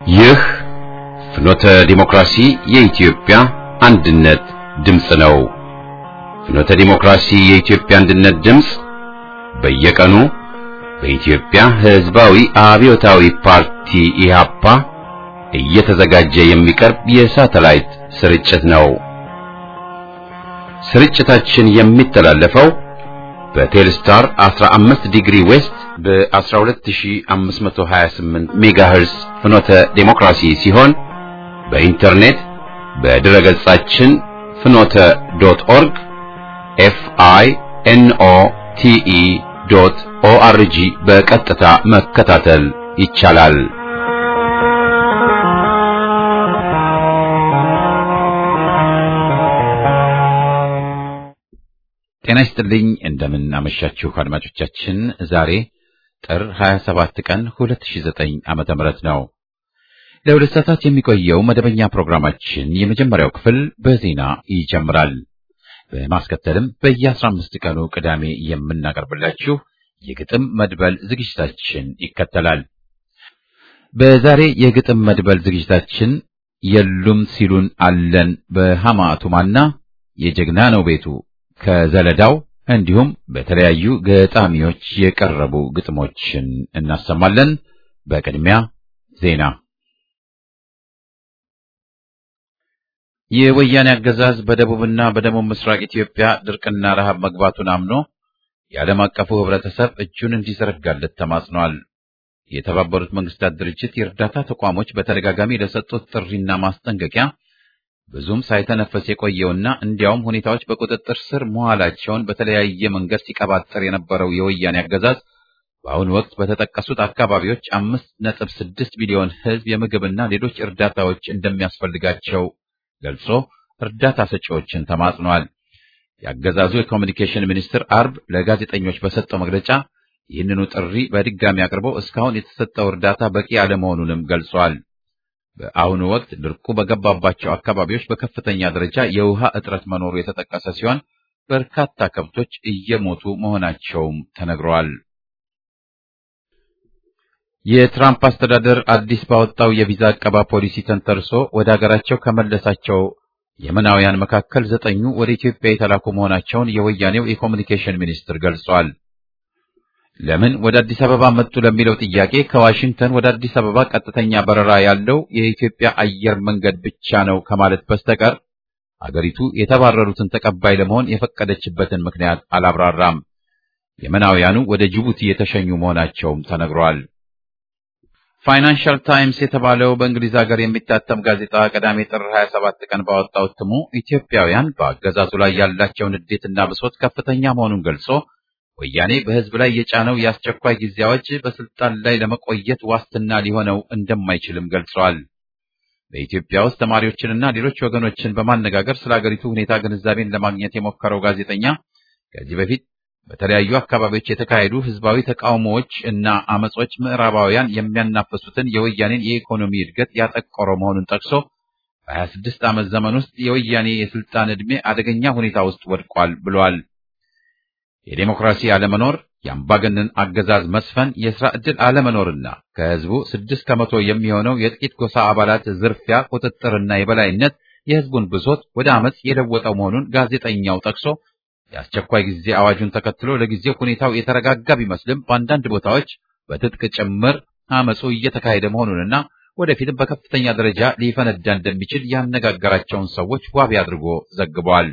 ይህ ፍኖተ ዲሞክራሲ የኢትዮጵያ አንድነት ድምፅ ነው። ፍኖተ ዲሞክራሲ የኢትዮጵያ አንድነት ድምፅ በየቀኑ በኢትዮጵያ ሕዝባዊ አብዮታዊ ፓርቲ ኢህአፓ እየተዘጋጀ የሚቀርብ የሳተላይት ስርጭት ነው። ስርጭታችን የሚተላለፈው በቴልስታር 15 ዲግሪ ዌስት በ12528 ሜጋሄርስ ፍኖተ ዴሞክራሲ ሲሆን በኢንተርኔት በድረ ገጻችን ፍኖተ ዶት ኦርግ ኤፍ አይ ኤን ኦ ቲ ኢ ዶት ኦ አር ጂ በቀጥታ መከታተል ይቻላል። ጤና ይስጥልኝ። እንደምን አመሻችሁ አድማጮቻችን። ዛሬ ጥር 27 ቀን 2009 ዓመተ ምህረት ነው። ለሁለት ሰዓታት የሚቆየው መደበኛ ፕሮግራማችን የመጀመሪያው ክፍል በዜና ይጀምራል። በማስከተልም በየ15 ቀኑ ቅዳሜ የምናቀርብላችሁ የግጥም መድበል ዝግጅታችን ይከተላል። በዛሬ የግጥም መድበል ዝግጅታችን የሉም ሲሉን አለን በሐማቱማና የጀግና ነው ቤቱ ከዘለዳው እንዲሁም በተለያዩ ገጣሚዎች የቀረቡ ግጥሞችን እናሰማለን። በቅድሚያ ዜና። የወያኔ አገዛዝ በደቡብና በደቡብ ምስራቅ ኢትዮጵያ ድርቅና ረሃብ መግባቱን አምኖ የዓለም አቀፉ ሕብረተሰብ እጁን እንዲዘረጋለት ተማጽኗል። የተባበሩት መንግስታት ድርጅት የእርዳታ ተቋሞች በተደጋጋሚ ለሰጡት ጥሪና ማስጠንቀቂያ ብዙም ሳይተነፈስ የቆየውና እንዲያውም ሁኔታዎች በቁጥጥር ስር መዋላቸውን በተለያየ መንገድ ሲቀባጠር የነበረው የወያኔ አገዛዝ በአሁኑ ወቅት በተጠቀሱት አካባቢዎች አምስት ነጥብ ስድስት ሚሊዮን ሕዝብ የምግብና ሌሎች እርዳታዎች እንደሚያስፈልጋቸው ገልጾ እርዳታ ሰጪዎችን ተማጽኗል። የአገዛዙ የኮሚኒኬሽን ሚኒስትር አርብ ለጋዜጠኞች በሰጠው መግለጫ ይህንኑ ጥሪ በድጋሚ አቅርቦ እስካሁን የተሰጠው እርዳታ በቂ አለመሆኑንም ገልጿል። በአሁኑ ወቅት ድርቁ በገባባቸው አካባቢዎች በከፍተኛ ደረጃ የውሃ እጥረት መኖሩ የተጠቀሰ ሲሆን በርካታ ከብቶች እየሞቱ መሆናቸውም ተነግረዋል። የትራምፕ አስተዳደር አዲስ ባወጣው የቪዛ አቀባ ፖሊሲ ተንተርሶ ወደ አገራቸው ከመለሳቸው የመናውያን መካከል ዘጠኙ ወደ ኢትዮጵያ የተላኩ መሆናቸውን የወያኔው የኮሚኒኬሽን ሚኒስትር ገልጿል። ለምን ወደ አዲስ አበባ መጡ ለሚለው ጥያቄ ከዋሽንግተን ወደ አዲስ አበባ ቀጥተኛ በረራ ያለው የኢትዮጵያ አየር መንገድ ብቻ ነው ከማለት በስተቀር አገሪቱ የተባረሩትን ተቀባይ ለመሆን የፈቀደችበትን ምክንያት አላብራራም። የመናውያኑ ወደ ጅቡቲ የተሸኙ መሆናቸውም ተነግሯል። ፋይናንሻል ታይምስ የተባለው በእንግሊዝ ሀገር የሚታተም ጋዜጣ ቅዳሜ ጥር 27 ቀን ባወጣው እትሙ ኢትዮጵያውያን በአገዛዙ ላይ ያላቸው ንዴትና ብሶት ከፍተኛ መሆኑን ገልጾ ወያኔ በሕዝብ ላይ የጫነው የአስቸኳይ ጊዜ አዋጅ በስልጣን ላይ ለመቆየት ዋስትና ሊሆነው እንደማይችልም ገልጸዋል። በኢትዮጵያ ውስጥ ተማሪዎችንና ሌሎች ወገኖችን በማነጋገር ስለ አገሪቱ ሁኔታ ግንዛቤን ለማግኘት የሞከረው ጋዜጠኛ ከዚህ በፊት በተለያዩ አካባቢዎች የተካሄዱ ሕዝባዊ ተቃውሞዎች እና አመጾች ምዕራባውያን የሚያናፈሱትን የወያኔን የኢኮኖሚ እድገት ያጠቆረ መሆኑን ጠቅሶ በ26 ዓመት ዘመን ውስጥ የወያኔ የስልጣን ዕድሜ አደገኛ ሁኔታ ውስጥ ወድቋል ብሏል። የዴሞክራሲ አለመኖር፣ የአምባገነን አገዛዝ መስፈን፣ የሥራ ዕድል አለመኖርና ከሕዝቡ ስድስት ከመቶ የሚሆነው የጥቂት ጎሳ አባላት ዝርፊያ፣ ቁጥጥርና የበላይነት የሕዝቡን ብሶት ወደ አመፅ የለወጠው መሆኑን ጋዜጠኛው ጠቅሶ የአስቸኳይ ጊዜ አዋጁን ተከትሎ ለጊዜው ሁኔታው የተረጋጋ ቢመስልም በአንዳንድ ቦታዎች በትጥቅ ጭምር አመፁ እየተካሄደ መሆኑንና ወደፊትም በከፍተኛ ደረጃ ሊፈነዳ እንደሚችል ያነጋገራቸውን ሰዎች ዋቢ አድርጎ ዘግቧል።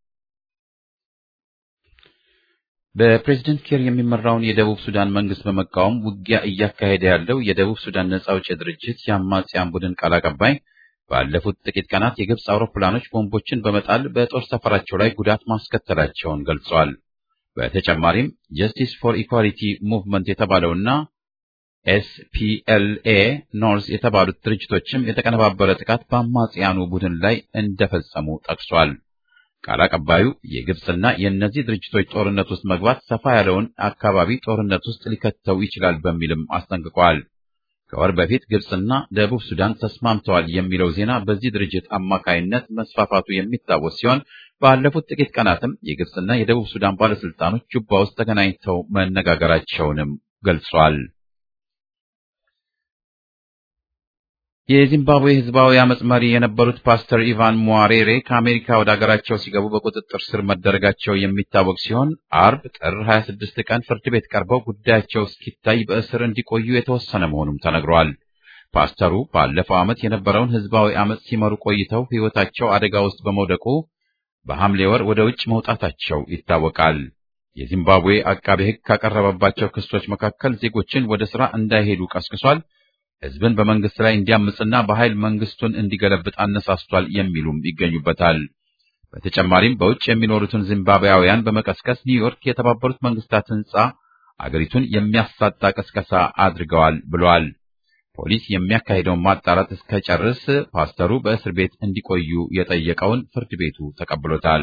በፕሬዝደንት ኬር የሚመራውን የደቡብ ሱዳን መንግስት በመቃወም ውጊያ እያካሄደ ያለው የደቡብ ሱዳን ነጻ አውጪ ድርጅት የአማጽያን ቡድን ቃል አቀባይ ባለፉት ጥቂት ቀናት የግብፅ አውሮፕላኖች ቦምቦችን በመጣል በጦር ሰፈራቸው ላይ ጉዳት ማስከተላቸውን ገልጸዋል። በተጨማሪም ጀስቲስ ፎር ኢኳሊቲ ሙቭመንት የተባለውና ኤስፒኤልኤ ኖርዝ የተባሉት ድርጅቶችም የተቀነባበረ ጥቃት በአማጽያኑ ቡድን ላይ እንደፈጸሙ ጠቅሷል። ቃል አቀባዩ የግብፅና የእነዚህ ድርጅቶች ጦርነት ውስጥ መግባት ሰፋ ያለውን አካባቢ ጦርነት ውስጥ ሊከተው ይችላል በሚልም አስጠንቅቀዋል። ከወር በፊት ግብፅና ደቡብ ሱዳን ተስማምተዋል የሚለው ዜና በዚህ ድርጅት አማካይነት መስፋፋቱ የሚታወስ ሲሆን ባለፉት ጥቂት ቀናትም የግብፅና የደቡብ ሱዳን ባለስልጣኖች ጁባ ውስጥ ተገናኝተው መነጋገራቸውንም ገልጿል። የዚምባብዌ ህዝባዊ አመጽ መሪ የነበሩት ፓስተር ኢቫን ሟሬሬ ከአሜሪካ ወደ አገራቸው ሲገቡ በቁጥጥር ስር መደረጋቸው የሚታወቅ ሲሆን አርብ ጥር 26 ቀን ፍርድ ቤት ቀርበው ጉዳያቸው እስኪታይ በእስር እንዲቆዩ የተወሰነ መሆኑም ተነግሯል። ፓስተሩ ባለፈው ዓመት የነበረውን ህዝባዊ አመጽ ሲመሩ ቆይተው ሕይወታቸው አደጋ ውስጥ በመውደቁ በሐምሌ ወር ወደ ውጭ መውጣታቸው ይታወቃል። የዚምባብዌ አቃቤ ሕግ ካቀረበባቸው ክሶች መካከል ዜጎችን ወደ ሥራ እንዳይሄዱ ቀስቅሷል፣ ህዝብን በመንግስት ላይ እንዲያምፅና በኃይል መንግስቱን እንዲገለብጥ አነሳስቷል የሚሉም ይገኙበታል። በተጨማሪም በውጭ የሚኖሩትን ዚምባብዌያውያን በመቀስቀስ ኒውዮርክ የተባበሩት መንግስታት ህንጻ አገሪቱን የሚያሳጣ ቅስቀሳ አድርገዋል ብሏል። ፖሊስ የሚያካሂደውን ማጣራት እስከጨርስ ፓስተሩ በእስር ቤት እንዲቆዩ የጠየቀውን ፍርድ ቤቱ ተቀብሎታል።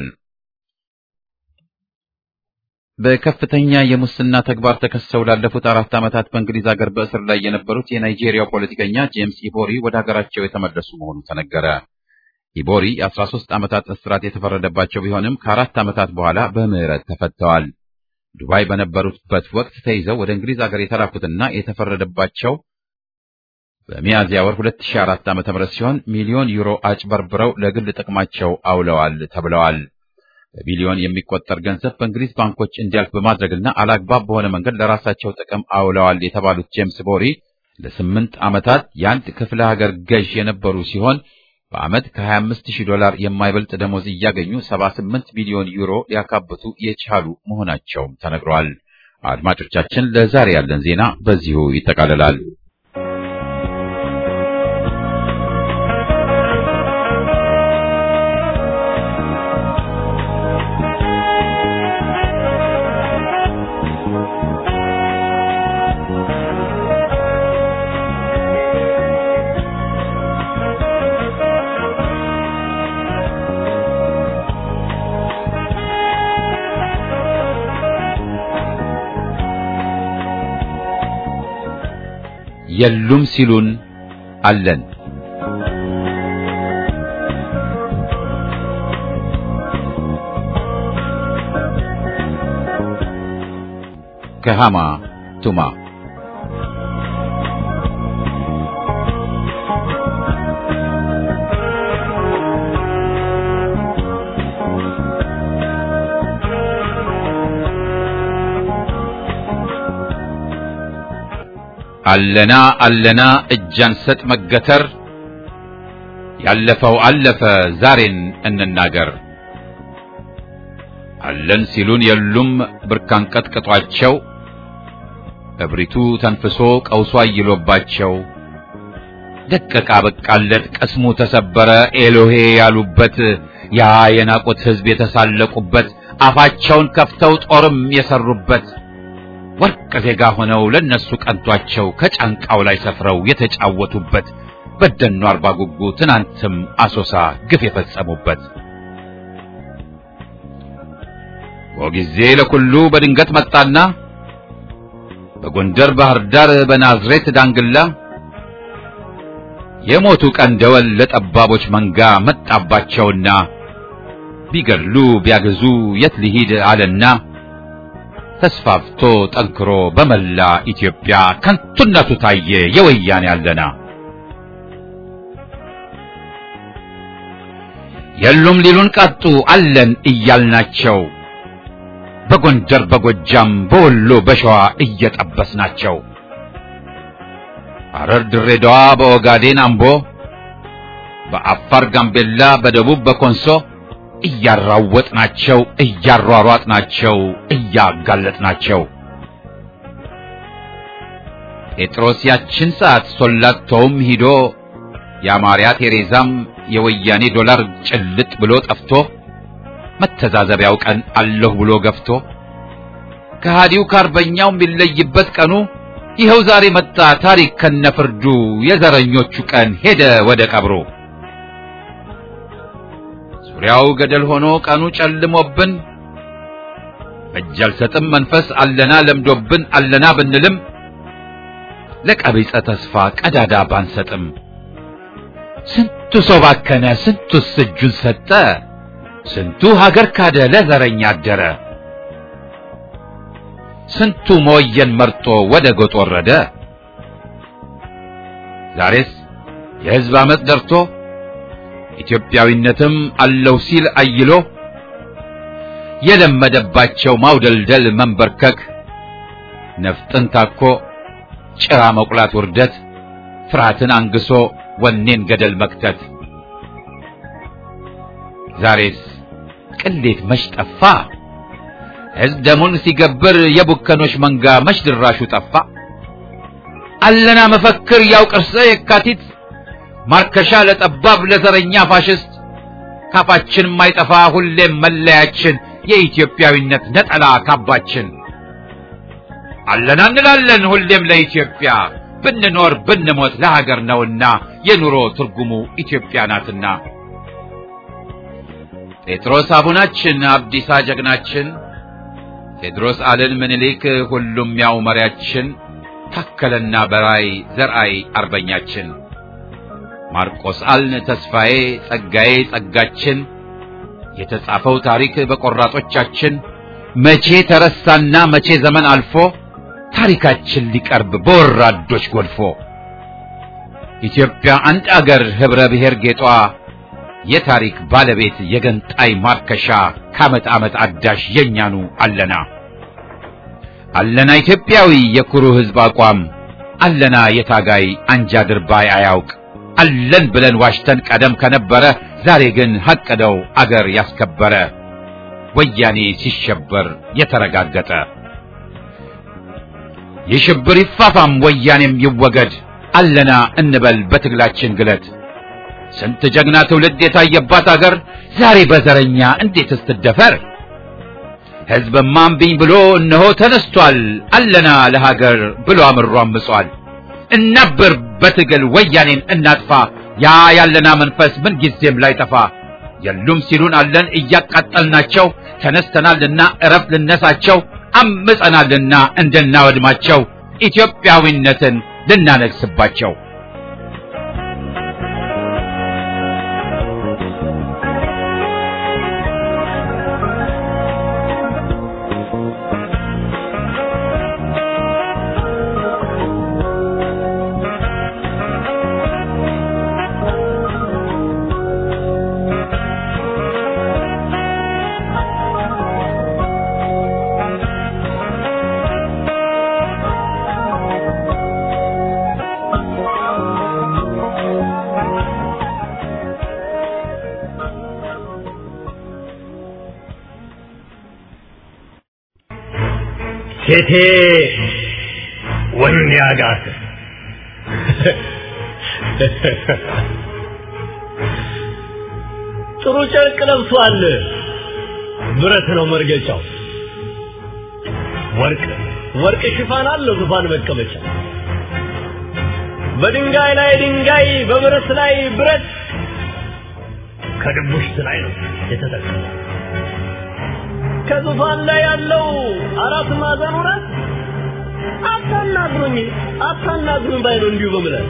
በከፍተኛ የሙስና ተግባር ተከሰው ላለፉት አራት ዓመታት በእንግሊዝ ሀገር በእስር ላይ የነበሩት የናይጄሪያው ፖለቲከኛ ጄምስ ኢቦሪ ወደ ሀገራቸው የተመለሱ መሆኑ ተነገረ። ኢቦሪ የ13 ዓመታት እስራት የተፈረደባቸው ቢሆንም ከአራት ዓመታት በኋላ በምህረት ተፈተዋል። ዱባይ በነበሩበት ወቅት ተይዘው ወደ እንግሊዝ ሀገር የተላኩትና የተፈረደባቸው በሚያዝያ ወር 2004 ዓ.ም ሲሆን ሚሊዮን ዩሮ አጭበርብረው ለግል ጥቅማቸው አውለዋል ተብለዋል። በቢሊዮን የሚቆጠር ገንዘብ በእንግሊዝ ባንኮች እንዲያልፍ በማድረግና አላግባብ በሆነ መንገድ ለራሳቸው ጥቅም አውለዋል የተባሉት ጄምስ ቦሪ ለስምንት ዓመታት የአንድ ክፍለ ሀገር ገዥ የነበሩ ሲሆን በዓመት ከ25 ሺህ ዶላር የማይበልጥ ደሞዝ እያገኙ 78 ሚሊዮን ዩሮ ሊያካብቱ የቻሉ መሆናቸውም ተነግረዋል። አድማጮቻችን፣ ለዛሬ ያለን ዜና በዚሁ ይጠቃልላል። የሉም ሲሉን አለን። ከሃማ ቱማ አለና አለና እጅ አንሰጥ መገተር ያለፈው አለፈ ዛሬን እንናገር። አለን ሲሉን የሉም ብርካን ቀጥቅጧቸው እብሪቱ ተንፍሶ ቀውሷ አይሎባቸው ደቀቃ በቃለት ቅስሙ ተሰበረ ኤሎሄ ያሉበት ያ የናቁት ሕዝብ የተሳለቁበት አፋቸውን ከፍተው ጦርም የሰሩበት ወርቅ ዜጋ ሆነው ለነሱ ቀንቷቸው ከጫንቃው ላይ ሰፍረው የተጫወቱበት በደኑ አርባ ጉጉ ትናንትም አሶሳ ግፍ የፈጸሙበት ወጊዜ ለኩሉ በድንገት መጣና በጎንደር ባህር ዳር በናዝሬት ዳንግላ የሞቱ ቀን ደወል ለጠባቦች መንጋ መጣባቸውና ቢገድሉ ቢያገዙ የት ሊሂድ አለና ተስፋፍቶ ጠንክሮ በመላ ኢትዮጵያ ከንቱነቱ ታየ የወያኔ አለና የሉም ሊሉን ቃጡ አለን እያልናቸው በጎንደር በጎጃም በወሎ በሸዋ እየጠበስናቸው ሐረር ድሬዳዋ በኦጋዴን አምቦ በአፋር ጋምቤላ በደቡብ በኮንሶ እያራወጥናቸው እያሯሯጥናቸው እያጋለጥናቸው ጴጥሮስ ያችን ሰዓት ሶላቶውም ሂዶ የአማርያ ቴሬዛም የወያኔ ዶላር ጭልጥ ብሎ ጠፍቶ መተዛዘቢያው ቀን አለሁ ብሎ ገፍቶ ከሃዲው ከአርበኛው የሚለይበት ቀኑ ይኸው ዛሬ መጣ ታሪክ ከነፍርዱ የዘረኞቹ ቀን ሄደ ወደ ቀብሩ ዙሪያው ገደል ሆኖ ቀኑ ጨልሞብን እጅ አልሰጥም መንፈስ አለና ለምዶብን አለና ብንልም ለቀቢጸ ተስፋ ቀዳዳ ባንሰጥም ስንቱ ሰው ባከነ ስንቱስ እጁን ሰጠ ስንቱ ሀገር ካደ ለዘረኛ አደረ ስንቱ መወየን መርጦ ወደ ጎጥ ወረደ ዛሬስ የሕዝብ ዓመፅ ደርቶ ኢትዮጵያዊነትም አለው ሲል አይሎ የለመደባቸው ማውደልደል መንበርከክ ነፍጥን ታኮ ጭራ መቁላት ውርደት ፍርሃትን አንግሶ ወኔን ገደል መክተት ዛሬስ ቅሌት መች ጠፋ ሕዝብ ደሙን ሲገብር የቡከኖች መንጋ መች ድራሹ ጠፋ አለና መፈክር ያው ቅርሰ የካቲት ማርከሻ ለጠባብ ለዘረኛ ፋሽስት ካፋችን ማይጠፋ ሁሌም መለያችን የኢትዮጵያዊነት ነጠላ ካባችን አለና እንላለን ሁሌም ለኢትዮጵያ ብንኖር ብንሞት ለሀገር ነውና የኑሮ ትርጉሙ ኢትዮጵያ ናትና ጴጥሮስ አቡናችን አብዲሳ ጀግናችን ቴድሮስ አልን ምኒልክ ሁሉም ያው መሪያችን ታከለና በራይ ዘርአይ አርበኛችን ማርቆስ አልን ተስፋዬ ጸጋዬ ጸጋችን የተጻፈው ታሪክ በቆራጦቻችን መቼ ተረሳና መቼ ዘመን አልፎ ታሪካችን ሊቀርብ በወራዶች ጎልፎ ኢትዮጵያ አንድ አገር ህብረ ብሔር ጌጧ የታሪክ ባለቤት የገንጣይ ማርከሻ ከዓመት ዓመት አዳሽ የኛኑ አለና አለና ኢትዮጵያዊ የኩሩ ህዝብ አቋም አለና የታጋይ አንጃ ድርባይ አያውቅ አለን ብለን ዋሽተን ቀደም ከነበረ ዛሬ ግን ሐቅደው አገር ያስከበረ ወያኔ ሲሸበር የተረጋገጠ የሽብር ይፋፋም ወያኔም ይወገድ አለና እንበል በትግላችን ግለት ስንት ጀግና ትውልድ የታየባት አገር ዛሬ በዘረኛ እንዴት ስትደፈር ሕዝብማ እምቢኝ ብሎ እነሆ ተነስቷል አለና ለሀገር ብሎ አምሮ አምጿል እናብር በትግል ወያኔን እናጥፋ ያ ያለና መንፈስ ምን ጊዜም ላይ ጠፋ የሉም ሲሉን አለን እያቃጠልናቸው ተነስተናልና እረፍ ልነሳቸው አምጸናልና እንድናወድማቸው ኢትዮጵያዊነትን ልናነግስባቸው ሴቴ ወንድ ያጋት ጥሩ ጨርቅ ለብሷል። ብረት ነው መርገጫው። ወርቅ ወርቅ ሽፋን አለው ዙፋን መቀመጫ። በድንጋይ ላይ ድንጋይ፣ በብረት ላይ ብረት፣ ከድቡሽት ላይ ነው የተተከለ ከዙፋን ላይ ያለው አራት ማዕዘን ሆናት አታናግሩኝ አታናግሩኝ ባይ ነው እንዲሁ በምለት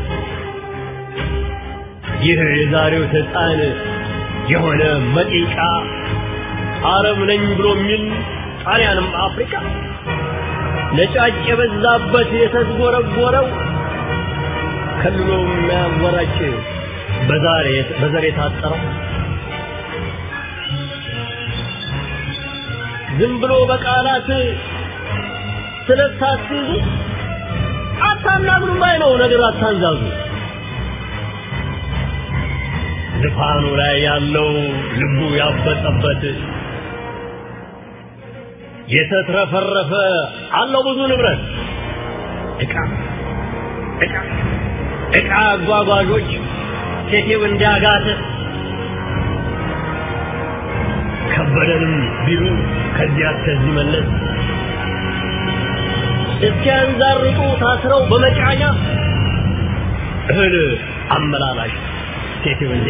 ይህ የዛሬው ሰይጣን የሆነ መጢቃ አረብ ነኝ ብሎ የሚል ጣሊያንም አፍሪካ ነጫጭ የበዛበት የተዝጎረጎረው ከልሎ የሚያወራጭ በዛሬ በዘር የታጠረው ዝም ብሎ በቃላት ስለታስይዙ አታናግሩ ባይ ነው ነገር አታንዛዙ። ዙፋኑ ላይ ያለው ልቡ ያበጠበት የተትረፈረፈ አለው ብዙ ንብረት ዕቃ ዕቃ ዕቃ አጓጓዦች ሴቴው እንዲያጋተ ከበደንም ቢሉ ከዚያ እስከዚህ መለስ እስኪያንዛርጡ ታስረው በመጫኛ እህል አመላላሽ ሴቴው እንዴ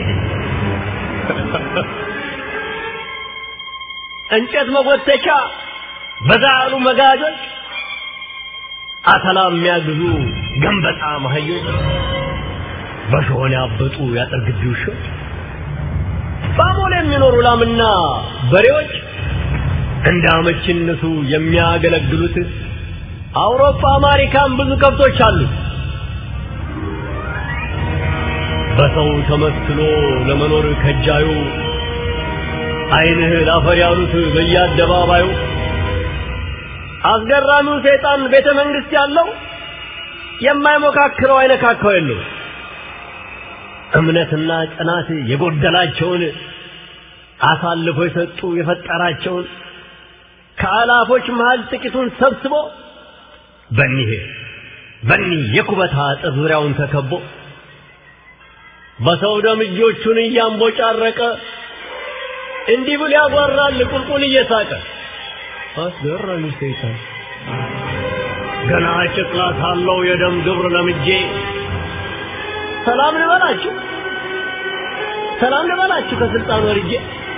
እንጨት መጎተቻ በዛ ያሉ መጋጆች አተላ የሚያግዙ ገንበጣ መሀዮች በሾሆን ያበጡ ያጠር ግቢ ውሾች በአሞሌ የሚኖሩ ላምና በሬዎች እንደ አመችነቱ የሚያገለግሉት አውሮፓ አሜሪካን ብዙ ከብቶች አሉ። በሰው ተመስሎ ለመኖር ከጃዩ ዓይንህ ላፈር ያሉት በየአደባባዩ አስገራሚው ሰይጣን ቤተ መንግስት ያለው የማይሞካክረው አይነካካው የለው እምነትና ጽናት የጎደላቸውን አሳልፎ የሰጡ የፈጠራቸውን ከአላፎች መሃል ጥቂቱን ሰብስቦ በኒህ በኒህ የኩበት አጥር ዙሪያውን ተከቦ በሰው ደም እጆቹን እያንቦጫረቀ እንዲህ ብሎ ያጓራል ቁልቁል እየሳቀ አስገራሚ ሰይጣን ገና ጨቅላ ሳለው የደም ግብር ለምጄ ሰላም ልበላችሁ ሰላም ልበላችሁ ከስልጣን ወርጄ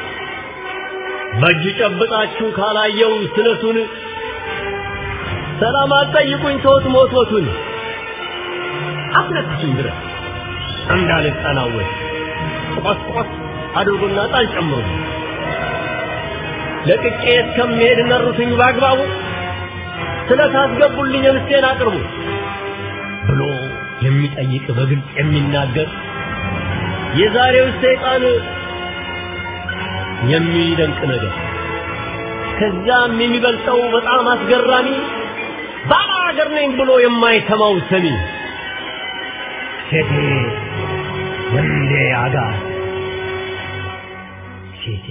በእጅ ጨብጣችሁ ካላየው ስለቱን ሰላም አትጠይቁኝ ተውት ሞቶቱን አስነክሱኝ ድረስ እንዳልጠናወት ቆስ ቆስ አድርጎና ጣል ጨምሩ ለቅቄ እስከምሄድ ነሩትኝ በአግባቡ ስለታስገቡልኝ ምስቴን አቅርቡ ብሎ የሚጠይቅ በግልጽ የሚናገር የዛሬው ሰይጣን የሚደንቅ ነገር ከዛም የሚበልጠው በጣም አስገራሚ ባላ ሀገር ነኝ ብሎ የማይሰማው ሰሚ ሴቴ ወንዴ አጋ ሴቴ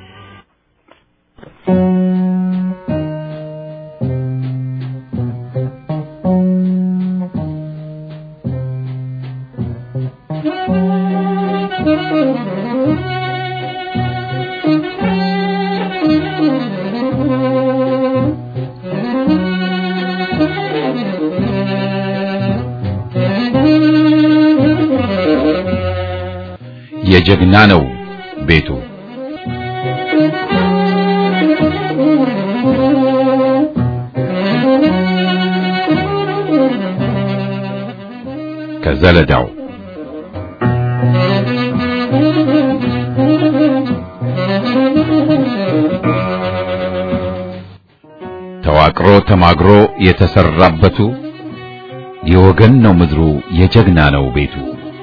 የጀግና ነው ቤቱ ከዘለዳው ተዋቅሮ ተማግሮ የተሰራበቱ የወገን ነው ምድሩ የጀግና ነው ቤቱ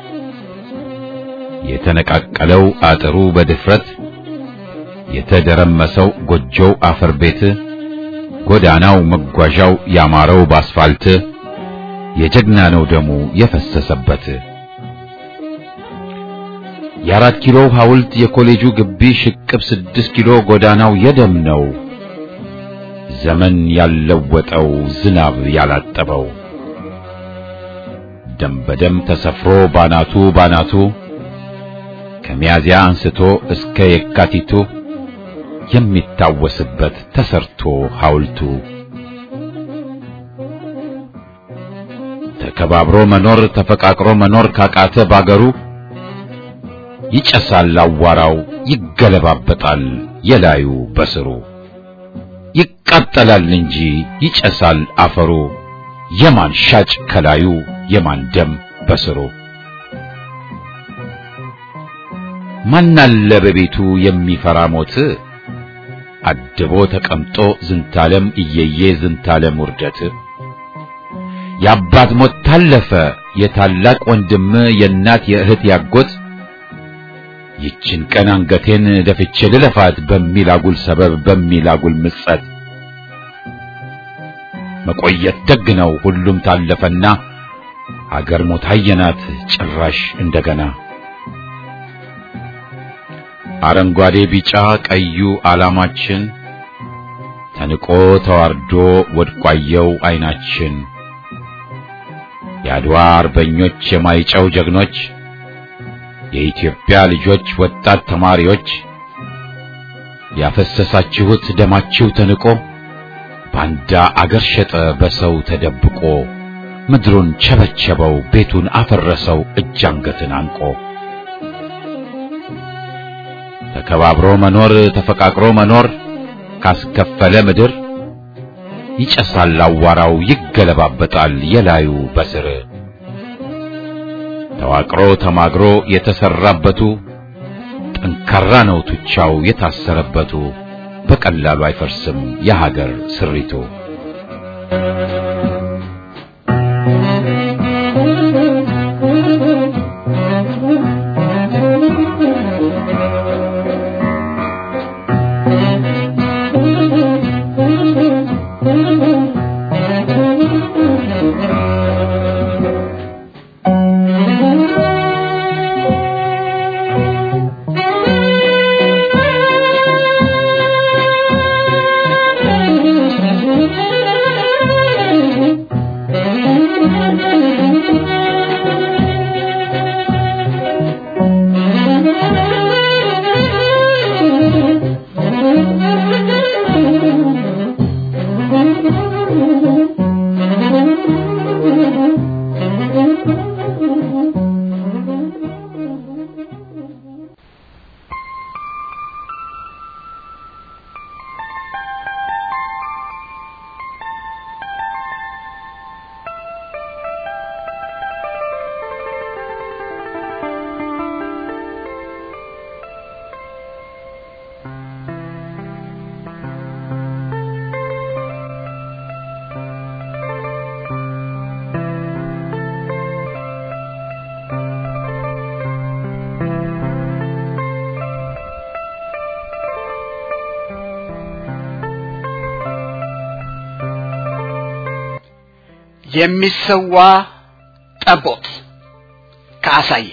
የተነቃቀለው አጥሩ በድፍረት የተደረመሰው ጎጆው አፈር ቤት ጎዳናው መጓዣው ያማረው ባስፋልት የጀግና ነው ደሙ የፈሰሰበት የአራት ኪሎ ሐውልት የኮሌጁ ግቢ ሽቅብ ስድስት ኪሎ ጎዳናው የደም ነው ዘመን ያለወጠው ዝናብ ያላጠበው ደም በደም ተሰፍሮ ባናቱ ባናቱ ከሚያዚያ አንስቶ እስከ የካቲቱ የሚታወስበት ተሰርቶ ሐውልቱ ተከባብሮ መኖር ተፈቃቅሮ መኖር ካቃተ ባገሩ ይጨሳል አዋራው ይገለባበጣል የላዩ በስሩ ይቃጠላል እንጂ ይጨሳል አፈሩ የማን ሻጭ ከላዩ የማን ደም በስሩ ማናለ በቤቱ የሚፈራ ሞት አድቦ ተቀምጦ ዝንታለም እየየ ዝንታለም ውርደት የአባት ሞት ታለፈ የታላቅ ወንድም የእናት የእህት ያጎት ይችን ቀን አንገቴን ደፍቼ ልለፋት በሚል አጉል ሰበብ በሚል አጉል ምጸት መቆየት ደግ ነው ሁሉም ታለፈና አገር ሞት አየናት ጭራሽ እንደገና አረንጓዴ ቢጫ ቀዩ ዓላማችን ተንቆ ተዋርዶ ወድቋየው አይናችን የአድዋ አርበኞች የማይጨው ጀግኖች የኢትዮጵያ ልጆች ወጣት ተማሪዎች ያፈሰሳችሁት ደማችሁ ተንቆ ባንዳ አገር ሸጠ በሰው ተደብቆ ምድሩን ቸበቸበው ቤቱን አፈረሰው እጅ አንገትን አንቆ ተከባብሮ መኖር ተፈቃቅሮ መኖር ካስከፈለ ምድር ይጨሳል አዋራው ይገለባበጣል የላዩ በስር ተዋቅሮ ተማግሮ የተሰራበቱ ጠንካራ ነው ቱቻው የታሰረበቱ በቀላሉ አይፈርስም የሀገር ስሪቱ። Thank you. የሚሰዋ ጠቦት ከአሳየ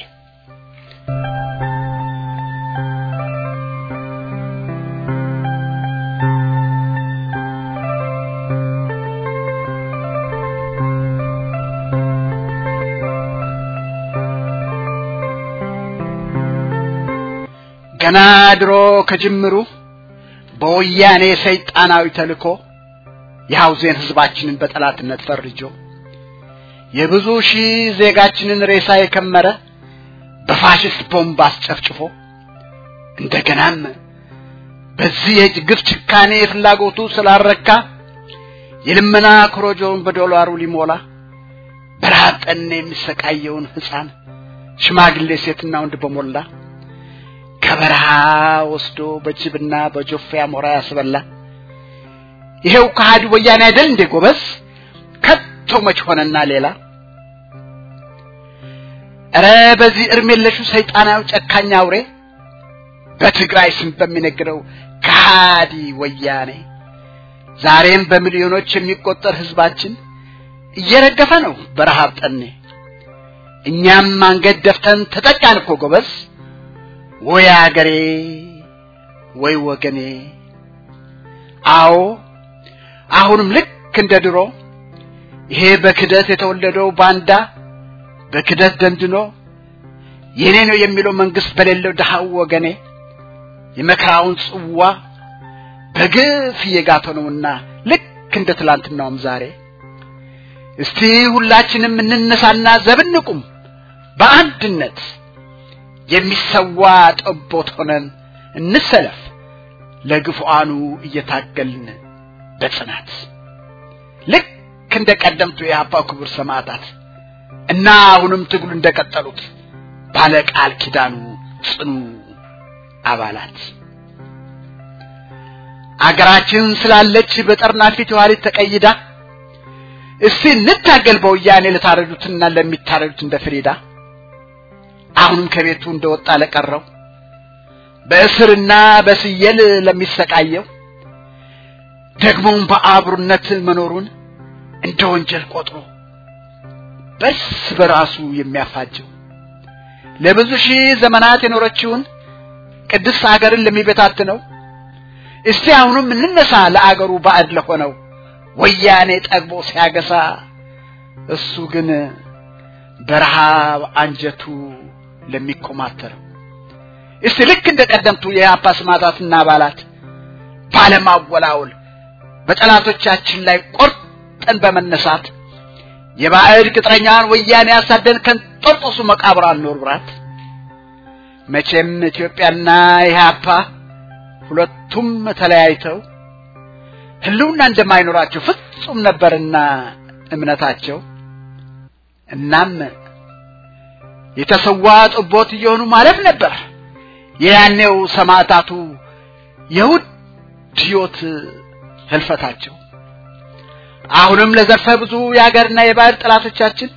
ገና ድሮ ከጅምሩ በወያኔ ሰይጣናዊ ተልኮ የሐውዜን ህዝባችንን በጠላትነት ፈርጆ የብዙ ሺህ ዜጋችንን ሬሳ የከመረ በፋሽስት ቦምብ አስጨፍጭፎ እንደገናም በዚህ የግፍ ጭካኔ ፍላጎቱ ስላረካ የልመና ኮሮጆውን በዶላሩ ሊሞላ በረሃብ ጠኔ የሚሰቃየውን ህፃን ሽማግሌ ሴትና ወንድ በሞላ ከበረሃ ወስዶ በጅብና በጆፌ አሞራ ያስበላ ይሄው ከሃዲ ወያኔ አይደል እንዴ ጎበዝ ከቶ መች ሆነና ሌላ እረ በዚህ እርም የለሹ ሰይጣናዊ ጨካኝ አውሬ በትግራይ ስም በሚነግረው ከሃዲ ወያኔ ዛሬም በሚሊዮኖች የሚቆጠር ህዝባችን እየረገፈ ነው በረሃብ ጠኔ እኛም አንገት ደፍተን ተጠቃን እኮ ጎበዝ ወይ አገሬ ወይ ወገኔ አዎ አሁንም ልክ እንደ ድሮ ይሄ በክደት የተወለደው ባንዳ በክደት ደንድኖ የኔ ነው የሚለው መንግስት በሌለው ድሃው ወገኔ የመከራውን ጽዋ በግፍ እየጋተ ነውና ልክ እንደ ትላንትናውም ዛሬ እስቲ ሁላችንም እንነሳና ዘብንቁም በአንድነት የሚሰዋ ጠቦት ሆነን እንሰለፍ ለግፉአኑ እየታገልን በጽናት ልክ እንደ ቀደምቱ የአባ ክቡር ሰማዕታት እና አሁንም ትግሉ እንደቀጠሉት ባለ ቃል ኪዳኑ ጽኑ አባላት አገራችን ስላለች በጠርናፊት የኋሊት ተቀይዳ እስቲ እንታገል በወያኔ ለታረዱትና ለሚታረዱት እንደ ፍሪዳ አሁንም ከቤቱ እንደወጣ ለቀረው በእስርና በስየል ለሚሰቃየው ደግሞም በአብሩነት መኖሩን እንደ ወንጀል ቆጥሮ በርስ በራሱ የሚያፋጀው ለብዙ ሺህ ዘመናት የኖረችውን ቅድስት አገርን ለሚበታትነው እስቲ አሁንም እንነሳ ለአገሩ ባዕድ ለሆነው ወያኔ ጠግቦ ሲያገሳ እሱ ግን በረሃብ አንጀቱ ለሚኮማተረው እስቲ ልክ እንደ ቀደምቱ የአፓ ስማታትና አባላት ባለማወላወል በጠላቶቻችን ላይ ቆርጠን በመነሳት የባዕድ ቅጥረኛን ወያኔ ያሳደን ከንጦርጦሱ መቃብር አልኖርብራት መቼም ኢትዮጵያና ኢህአፓ ሁለቱም ተለያይተው ህልውና እንደማይኖራቸው ፍጹም ነበርና እምነታቸው እናም የተሰዋ ጥቦት እየሆኑ ማለፍ ነበር የያኔው ሰማዕታቱ የውድ ሕይወት ህልፈታቸው አሁንም ለዘርፈ ብዙ የሀገርና የባህል ጠላቶቻችን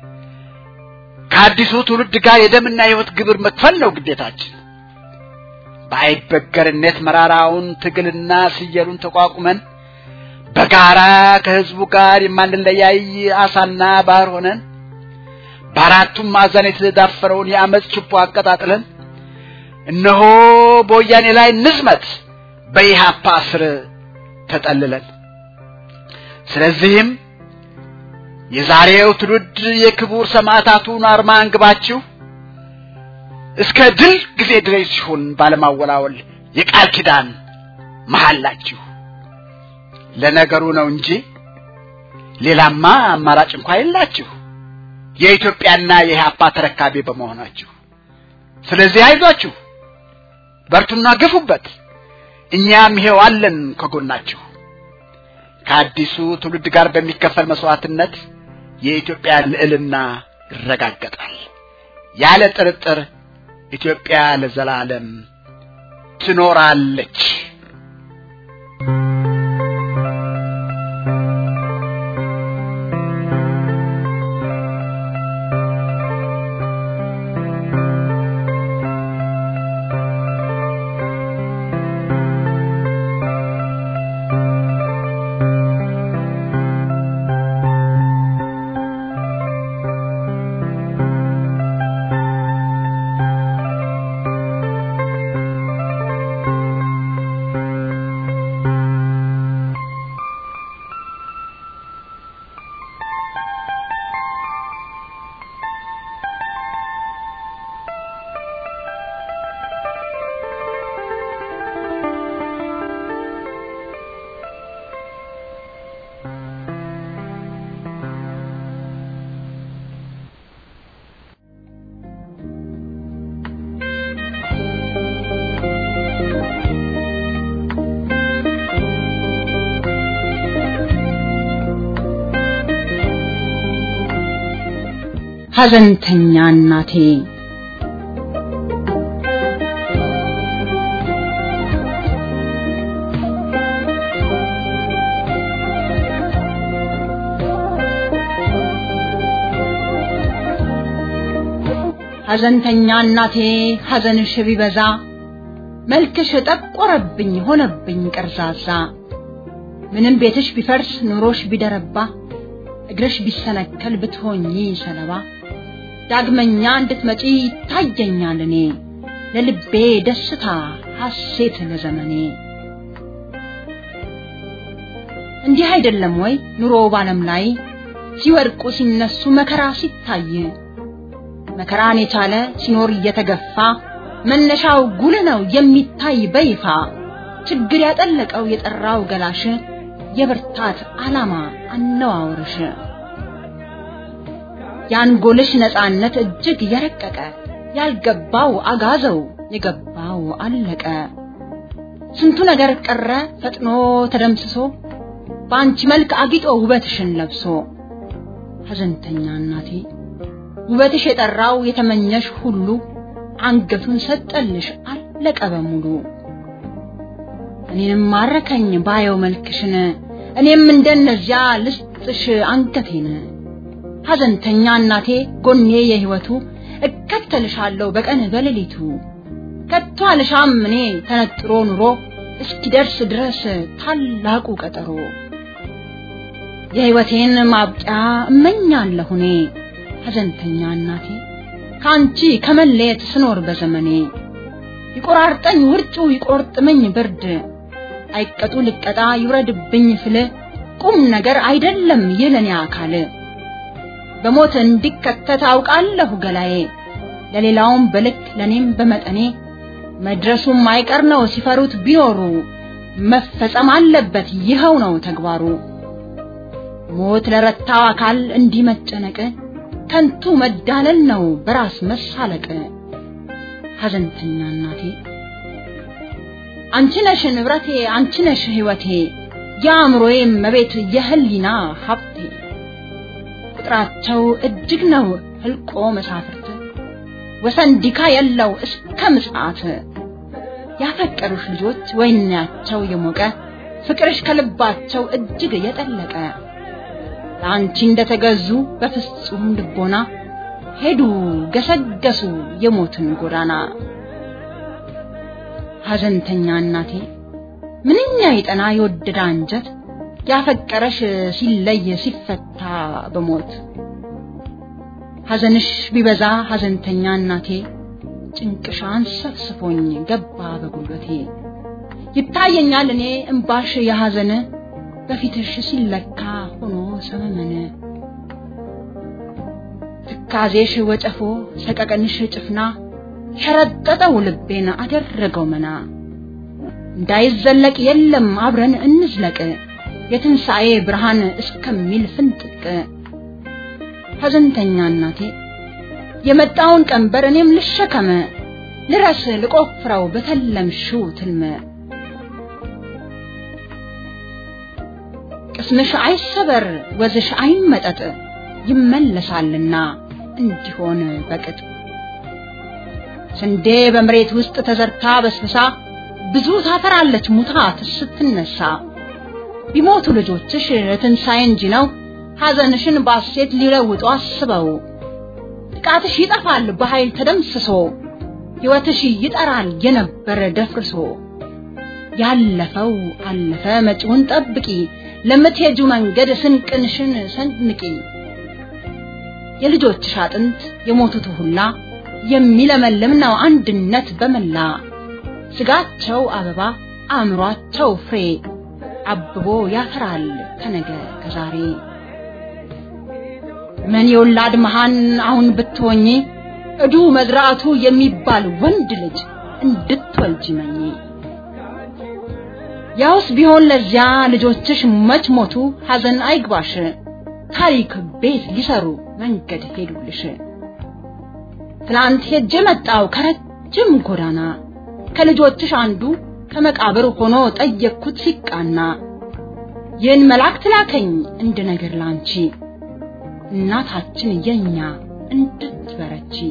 ከአዲሱ ትውልድ ጋር የደምና የህይወት ግብር መክፈል ነው ግዴታችን በአይበገርነት መራራውን ትግልና ስየሉን ተቋቁመን በጋራ ከህዝቡ ጋር የማንለያይ አሳና ባህር ሆነን በአራቱም ማዕዘን የተዳፈረውን የአመፅ ችቦ አቀጣጥለን እነሆ በወያኔ ላይ ንዝመት በኢሃፓ ስር ተጠልለን ስለዚህም የዛሬው ትውልድ የክቡር ሰማዕታቱን አርማ አንግባችሁ እስከ ድል ጊዜ ድረስ ሲሆን ባለማወላወል የቃል ኪዳን መሐላችሁ ለነገሩ ነው እንጂ ሌላማ አማራጭ እንኳ የላችሁ የኢትዮጵያና የኢህአፓ ተረካቢ በመሆናችሁ ስለዚህ አይዟችሁ በርቱና ግፉበት እኛም ይሄው አለን ከጎናችሁ ከአዲሱ ትውልድ ጋር በሚከፈል መስዋዕትነት የኢትዮጵያ ልዕልና ይረጋገጣል ያለ ጥርጥር ኢትዮጵያ ለዘላለም ትኖራለች ሐዘንተኛ እናቴ ሐዘንተኛ እናቴ ሐዘንሽ ቢበዛ መልክሽ ጠቆረብኝ ሆነብኝ ቀርዛዛ ምንም ቤትሽ ቢፈርስ ኑሮሽ ቢደረባ እግርሽ ቢሰነከል ብትሆኚ ሰለባ ዳግመኛ እንድትመጪ ይታየኛል እኔ ለልቤ ደስታ ሐሴት ለዘመኔ እንዲህ አይደለም ወይ ኑሮ ባለም ላይ ሲወድቁ ሲነሱ መከራ ሲታይ መከራን የቻለ ሲኖር እየተገፋ መነሻው ጉልህ ነው የሚታይ በይፋ ችግር ያጠለቀው የጠራው ገላሽ የብርታት ዓላማ አነዋወርሽ የአንጎልሽ ነፃነት እጅግ የረቀቀ ያልገባው አጋዘው የገባው አለቀ ስንቱ ነገር ቀረ ፈጥኖ ተደምስሶ በአንቺ መልክ አጊጦ ውበትሽን ለብሶ ሐዘንተኛ እናቴ ውበትሽ የጠራው የተመኘሽ ሁሉ አንገቱን ሰጠልሽ አለቀ በሙሉ እኔንም ማረከኝ ባየው መልክሽን እኔም እንደነዚያ ልስጥሽ አንገቴን ሐዘንተኛ እናቴ ጎኔ የህይወቱ እከተልሻለሁ በቀን በሌሊቱ ከቶ አልሻም እኔ ተነጥሮ ኑሮ እስኪደርስ ድረስ ታላቁ ቀጠሮ የህይወቴን ማብቂያ እመኛለሁ እኔ ሐዘንተኛ እናቴ ከአንቺ ከመለየት ስኖር በዘመኔ ይቆራርጠኝ ውርጩ ይቆርጥመኝ ብርድ አይቀጡ ልቀጣ ይውረድብኝ ፍል ቁም ነገር አይደለም ይለኔ አካል በሞት እንዲከተት አውቃለሁ ገላዬ ለሌላውም በልክ ለኔም በመጠኔ መድረሱም አይቀር ነው ሲፈሩት ቢኖሩ መፈጸም አለበት ይኸው ነው ተግባሩ ሞት ለረታው አካል እንዲህ መጨነቅ ከንቱ መዳለል ነው በራስ መሳለቅ ሐዘንተኛ እናቴ አንቺ ነሽ ንብረቴ አንቺ ነሽ ህይወቴ የአእምሮዬ መቤት የህሊና ሀብቴ ቁጥራቸው እጅግ ነው ህልቆ መሳፍርት ወሰን ዲካ የለው እስከ ምጽአት ያፈቀሩሽ ልጆች ወይናቸው የሞቀ ፍቅርሽ ከልባቸው እጅግ የጠለቀ ለአንቺ እንደተገዙ በፍጹም ልቦና ሄዱ ገሰገሱ የሞትን ጎዳና ሐዘንተኛ እናቴ ምንኛ የጠና የወደደ አንጀት ያፈቀረሽ ሲለይ ሲፈታ በሞት ሐዘንሽ ቢበዛ ሐዘንተኛ እናቴ ጭንቅሻን ሰፍስፎኝ ገባ በጉልበቴ ይታየኛል እኔ እምባሽ የሐዘን በፊትሽ ሲለካ ሆኖ ሰመመነ ትካዜሽ ወጨፎ ሰቀቀንሽ ጭፍና ሸረጠጠው ልቤን አደረገው መና እንዳይዘለቅ የለም አብረን እንዝለቅ የትንሣኤ ብርሃን እስከሚል ፍንጥቅ ሐዘንተኛ እናቴ የመጣውን ቀንበር እኔም ልሸከመ ልረስ ልቆፍረው በተለምሽው ትልመ ቅስምሽ አይሰበር ወዝሽ አይመጠጥ ይመለሳልና እንዲሆን በቅጥ ስንዴ በመሬት ውስጥ ተዘርታ በስብሳ ብዙ ታፈራለች ሙታ ስትነሳ ቢሞቱ ልጆችሽ ትንሣኤ እንጂ ነው ሐዘንሽን ባሴት ሊለውጡ አስበው ጥቃትሽ ይጠፋል በኃይል ተደምስሶ ሕይወትሽ ይጠራል የነበረ ደፍርሶ ያለፈው አለፈ መጪውን ጠብቂ ለምትሄጁ መንገድ ስንቅንሽን ሰንንቂ የልጆችሽ አጥንት የሞቱት ሁላ የሚለመልም ነው አንድነት በመላ ስጋቸው አበባ አእምሯቸው ፍሬ አብቦ ያፈራል ከነገ ከዛሬ ምን የወላድ መሃን አሁን ብትሆኚ እዱ መዝራቱ የሚባል ወንድ ልጅ እንድትወልጂ መኝ ያውስ ቢሆን ለዚያ ልጆችሽ መች ሞቱ ሐዘን አይግባሽ ታሪክ ቤት ሊሰሩ መንገድ ሄዱልሽ ትላንት ሄጄ መጣው ከረጅም ጎዳና ከልጆችሽ አንዱ ከመቃብር ሆኖ ጠየቅኩት ሲቃና ይህን መልአክ ላከኝ እንደ ነገር ላንቺ እናታችን የኛ እንድትበረቺ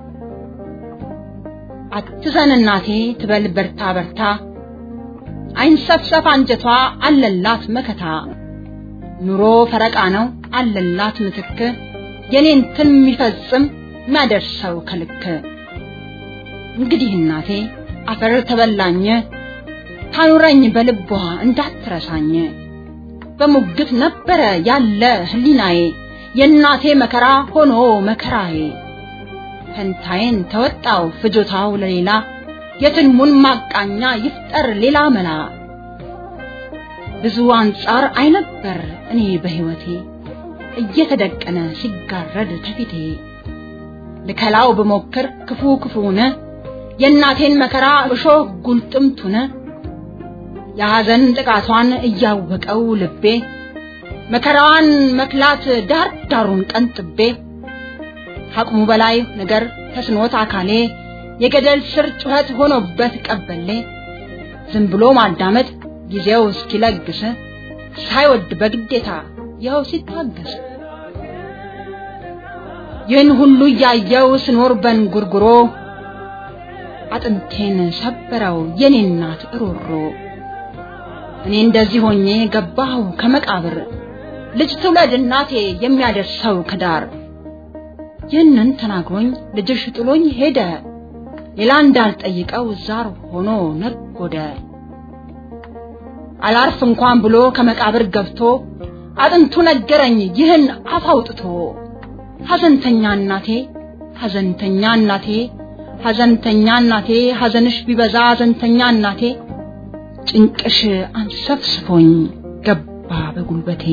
አትዘን እናቴ ትበል በርታ በርታ አይንሰፍሰፍ አንጀቷ አለላት መከታ ኑሮ ፈረቃ ነው አለላት ምትክ የኔን ትን የሚፈጽም የሚያደርሰው ከልክ እንግዲህ እናቴ አፈር ተበላኝ ታኑረኝ በልቧ እንዳትረሳኝ በሙግት ነበረ ያለ ህሊናዬ የእናቴ መከራ ሆኖ መከራዬ ፈንታዬን ተወጣው ፍጆታው ለሌላ የትልሙን ማቃኛ ይፍጠር ሌላ መላ ብዙ አንጻር አይነበር እኔ በህይወቴ እየተደቀነ ሲጋረድ ተፊቴ ልከላው ብሞክር ክፉ ክፉነ የእናቴን መከራ እሾህ ጉልጥምቱነ የሐዘን ጥቃቷን እያወቀው ልቤ መከራዋን መክላት ዳር ዳሩን ቀንጥቤ አቅሙ በላይ ነገር ተስኖት አካሌ የገደል ስር ጩኸት ሆኖበት ቀበሌ ዝም ብሎ ማዳመጥ ጊዜው እስኪለግስ ሳይወድ በግዴታ ይኸው ሲታገስ ይህን ሁሉ እያየው ስኖር በንጉርጉሮ አጥንቴን ሰበረው የኔ እናት እሮሮ እኔ እንደዚህ ሆኜ ገባሁ ከመቃብር ልጅ ትውለድ እናቴ የሚያደርሰው ከዳር ይህንን ተናግሮኝ ልጅሽ ጥሎኝ ሄደ ሌላ እንዳልጠይቀው ዛር ሆኖ ነጎደ አላርፍ እንኳን ብሎ ከመቃብር ገብቶ አጥንቱ ነገረኝ ይህን አፍ አውጥቶ ሐዘንተኛ እናቴ ሐዘንተኛ እናቴ ሐዘንተኛ እናቴ ሐዘንሽ ቢበዛ ሐዘንተኛ እናቴ ጭንቅሽ አንሰፍስፎኝ ገባ በጉልበቴ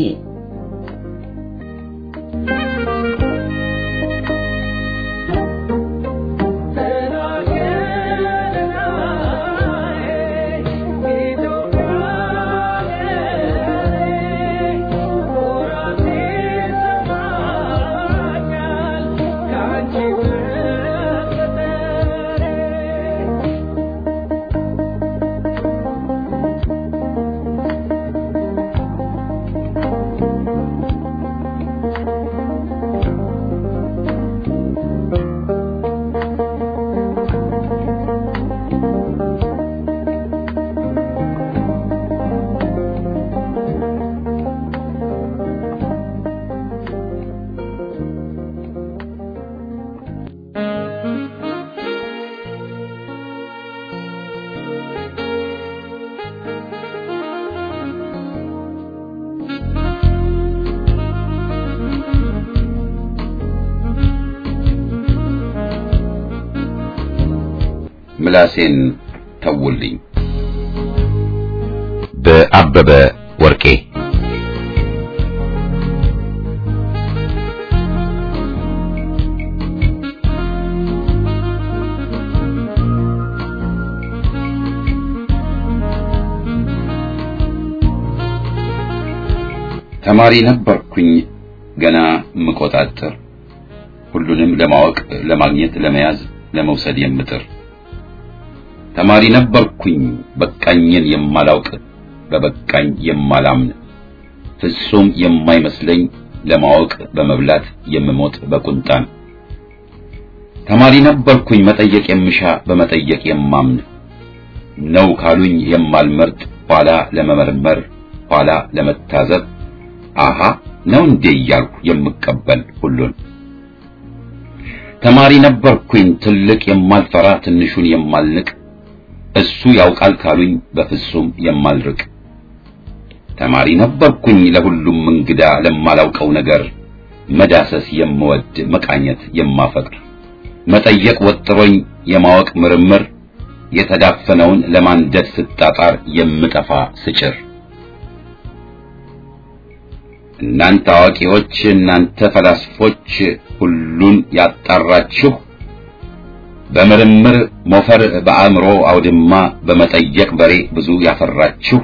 ምላሴን ተውልኝ በአበበ ወርቄ ተማሪ ነበርኩኝ ገና ምቆጣጠር ሁሉንም ለማወቅ ለማግኘት ለመያዝ ለመውሰድ የምጥር ተማሪ ነበርኩኝ በቃኝን የማላውቅ በበቃኝ የማላምን ፍጹም የማይመስለኝ ለማወቅ በመብላት የምሞት በቁንጣን ተማሪ ነበርኩኝ መጠየቅ የምሻ በመጠየቅ የማምን ነው ካሉኝ የማልመርጥ ኋላ ለመመርመር ኋላ ለመታዘብ አሃ ነው እንዴ እያልኩ የምቀበል ሁሉን ተማሪ ነበርኩኝ ትልቅ የማልፈራ ትንሹን የማልንቅ እሱ ያውቃል ካሉኝ በፍጹም የማልርቅ ተማሪ ነበርኩኝ ለሁሉም እንግዳ ለማላውቀው ነገር መዳሰስ የምወድ መቃኘት የማፈቅር መጠየቅ ወጥሮኝ የማወቅ ምርምር የተዳፈነውን ለማንደድ ስጣጣር የምጠፋ ስጭር እናንተ አዋቂዎች እናንተ ፈላስፎች ሁሉን ያጣራችሁ በምርምር ሞፈር በአእምሮ አውድማ በመጠየቅ በሬ ብዙ ያፈራችሁ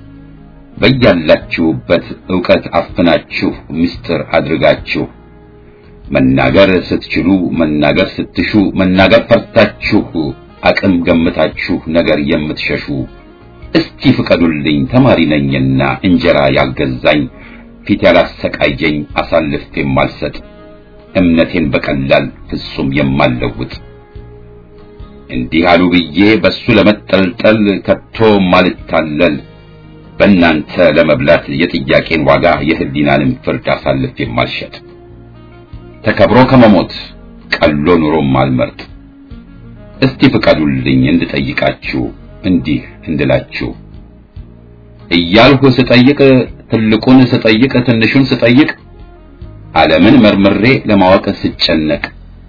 በያላችሁበት ዕውቀት አፍናችሁ ምስጢር አድርጋችሁ መናገር ስትችሉ መናገር ስትሹ መናገር ፈርታችሁ አቅም ገምታችሁ ነገር የምትሸሹ እስቲ ፍቀዱልኝ ተማሪ ነኝና እንጀራ ያልገዛኝ ፊት ያላሰቃየኝ አሳልፌ የማልሰጥ እምነቴን በቀላል ፍጹም የማልለውጥ እንዲህ አሉ ብዬ በሱ ለመጠልጠል ከቶ ማልታለል በእናንተ ለመብላት የጥያቄን ዋጋ የህሊናንም ፍርድ አሳልፍ የማልሸጥ ተከብሮ ከመሞት ቀሎ ኑሮም ማልመርጥ እስቲ ፍቀዱልኝ እንድጠይቃችሁ እንዲህ እንድላችሁ እያልሁ ስጠይቅ ትልቁን ስጠይቅ ትንሹን ስጠይቅ ዓለምን መርምሬ ለማወቅ ስጨነቅ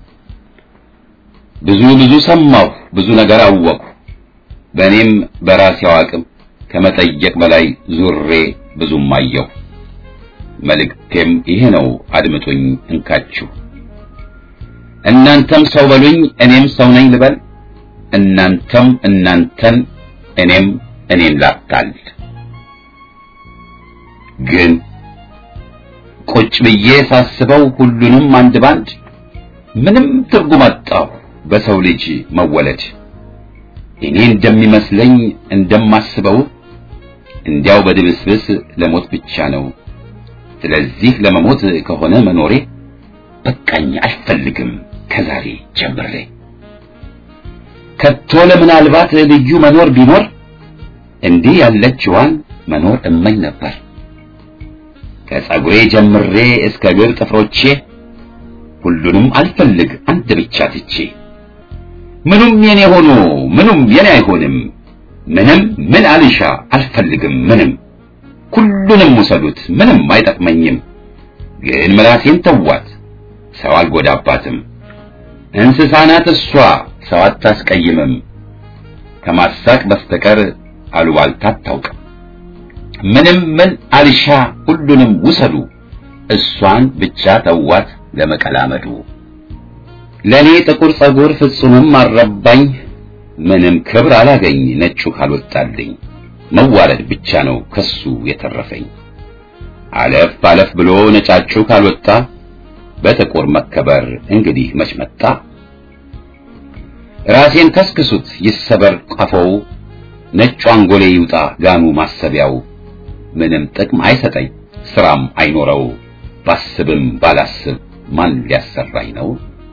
ብዙ ብዙ ሰማሁ ብዙ ነገር አወቅሁ በእኔም በራሴው አቅም ከመጠየቅ በላይ ዙሬ ብዙም አየሁ መልእክቴም ይሄ ነው አድምጡኝ እንካችሁ እናንተም ሰው በሉኝ እኔም ሰው ነኝ ልበል እናንተም እናንተን እኔም እኔን ላታል ግን ቁጭ ብዬ ሳስበው ሁሉንም አንድ ባንድ ምንም ትርጉም አጣሁ በሰው ልጅ መወለድ እኔ እንደሚመስለኝ እንደማስበው እንዲያው በድብስብስ ለሞት ብቻ ነው ስለዚህ ለመሞት ከሆነ መኖሬ በቃኝ አልፈልግም ከዛሬ ጀምሬ ከቶ ለምናልባት ልዩ መኖር ቢኖር እንዲህ ያለችዋን መኖር እመኝ ነበር ከጸጉሬ ጀምሬ እስከ እግር ጥፍሮቼ ሁሉንም አልፈልግ አንድ ብቻ ትቼ ምኑም የኔ ሆኖ ምኑም የኔ አይሆንም ምንም ምን አልሻ አልፈልግም ምንም ሁሉንም ውሰዱት ምንም አይጠቅመኝም ግን ምላሴን ተዋት ሰው አልጎዳባትም እንስሳ ናት እሷ ሰው አታስቀይምም ከማሳቅ በስተቀር አሉባልታ አታውቅም ምንም ምን አልሻ ሁሉንም ውሰዱ እሷን ብቻ ተዋት ለመቀላመዱ ለኔ ጥቁር ጸጉር ፍጹምም አልረባኝ ምንም ክብር አላገኝ ነጩ ካልወጣልኝ መዋረድ ብቻ ነው ከሱ የተረፈኝ አለፍ አለፍ ብሎ ነጫጩ ካልወጣ በጥቁር መከበር እንግዲህ መች መጣ ራሴን ከስክሱት ይሰበር ቀፎው ነጩ አንጎሌ ይውጣ ጋኑ ማሰቢያው ምንም ጥቅም አይሰጠኝ ስራም አይኖረው ባስብም ባላስብ ማን ሊያሰራኝ ነው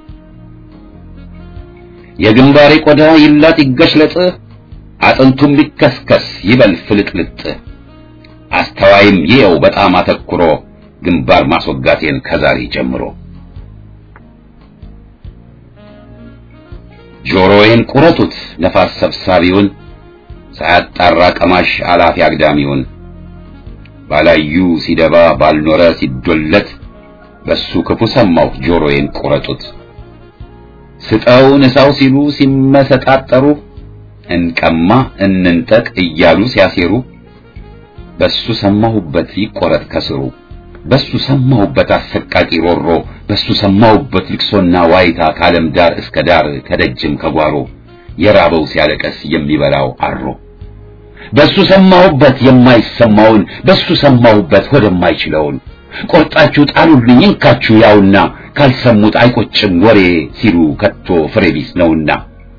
የግንባሬ ቆዳ ይላጥ ይገሽለጥ አጥንቱም ቢከስከስ ይበል ፍልጥልጥ አስተዋይም ይየው በጣም አተኩሮ ግንባር ማስወጋቴን ከዛሬ ጀምሮ ጆሮዬን ቁረጡት ነፋስ ሰብሳቢውን ሳያጣራ ቀማሽ አላፊ አግዳሚውን ባላዩ ሲደባ ባልኖረ ሲዶለት በሱ ክፉ ሰማሁ ጆሮዬን ቁረጡት ስጠው ንሳው ሲሉ ሲመሰጣጠሩ እንቀማ እንንጠቅ እያሉ ሲያሴሩ በሱ ሰማሁበት ይቆረጥ ከስሩ በሱ ሰማሁበት አሰቃቂ ሮሮ በሱ ሰማሁበት ልቅሶና ዋይታ ከዓለም ዳር እስከ ዳር ከደጅም ከጓሮ የራበው ሲያለቀስ የሚበላው አሮ በሱ ሰማሁበት የማይሰማውን በሱ ሰማሁበት ወደማይችለውን ቆርጣችሁ ጣሉልኝ እንካችሁ ያውና ካልሰሙት አይቆጭም ወሬ ሲሉ ከቶ ፍሬ ቢስ ነውና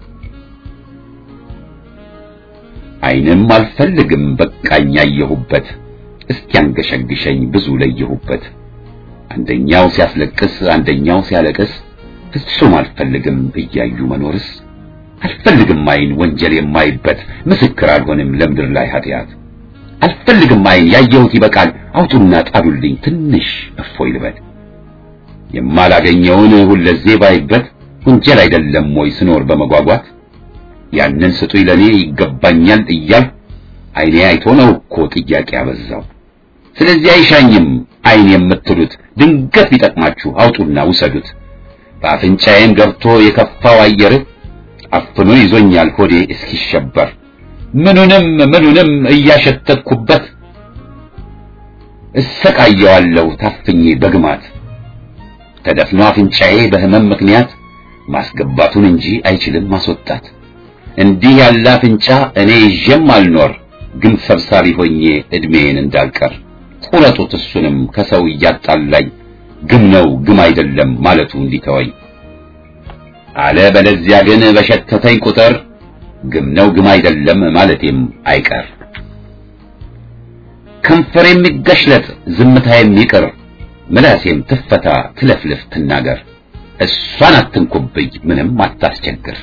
አይንም አልፈልግም በቃኝ ያየሁበት እስኪያንገሸግሸኝ ብዙ ለየሁበት አንደኛው ሲያስለቅስ አንደኛው ሲያለቅስ ፍጹም አልፈልግም እያዩ መኖርስ አልፈልግም አይን ወንጀል የማይበት ምስክር አልሆንም ለምድር ላይ ኃጢአት አልፈልግም አይን ያየሁት ይበቃል አውጡና ጣሉልኝ ትንሽ እፎይ ልበል የማላገኘውን ሁለዜ ባይበት ወንጀል አይደለም ወይ ስኖር በመጓጓት ያንን ስጡኝ ለኔ ይገባኛል እያል አይኔ አይቶ ነው እኮ ጥያቄ ያበዛው ስለዚህ አይሻኝም አይን የምትሉት ድንገት ቢጠቅማችሁ አውጡና ውሰዱት በአፍንጫዬም ገብቶ የከፋው አየር አፍኖ ይዞኛል ሆዴ እስኪሸበር ምኑንም ምኑንም እያሸተትኩበት እሰቃየዋለሁ ታፍኜ በግማት ተደፍኖ አፍንጫዬ በህመም ምክንያት ማስገባቱን እንጂ አይችልም ማስወጣት እንዲህ ያለ አፍንጫ እኔ ይዤም አልኖር ግን ሰብሳቢ ሆኜ እድሜን እንዳልቀር ቁረጡት እሱንም ከሰው እያጣላኝ ግም ነው ግም አይደለም ማለቱ እንዲተወኝ አለ በለዚያ ግን በሸተተኝ ቁጥር ግም ነው ግም አይደለም ማለቴም አይቀር ከንፈር የሚገሽለጥ ዝምታ የሚቅር ምላሴም ትፈታ ትለፍልፍ ትናገር እሷን አትንኩብኝ ምንም አታስቸግር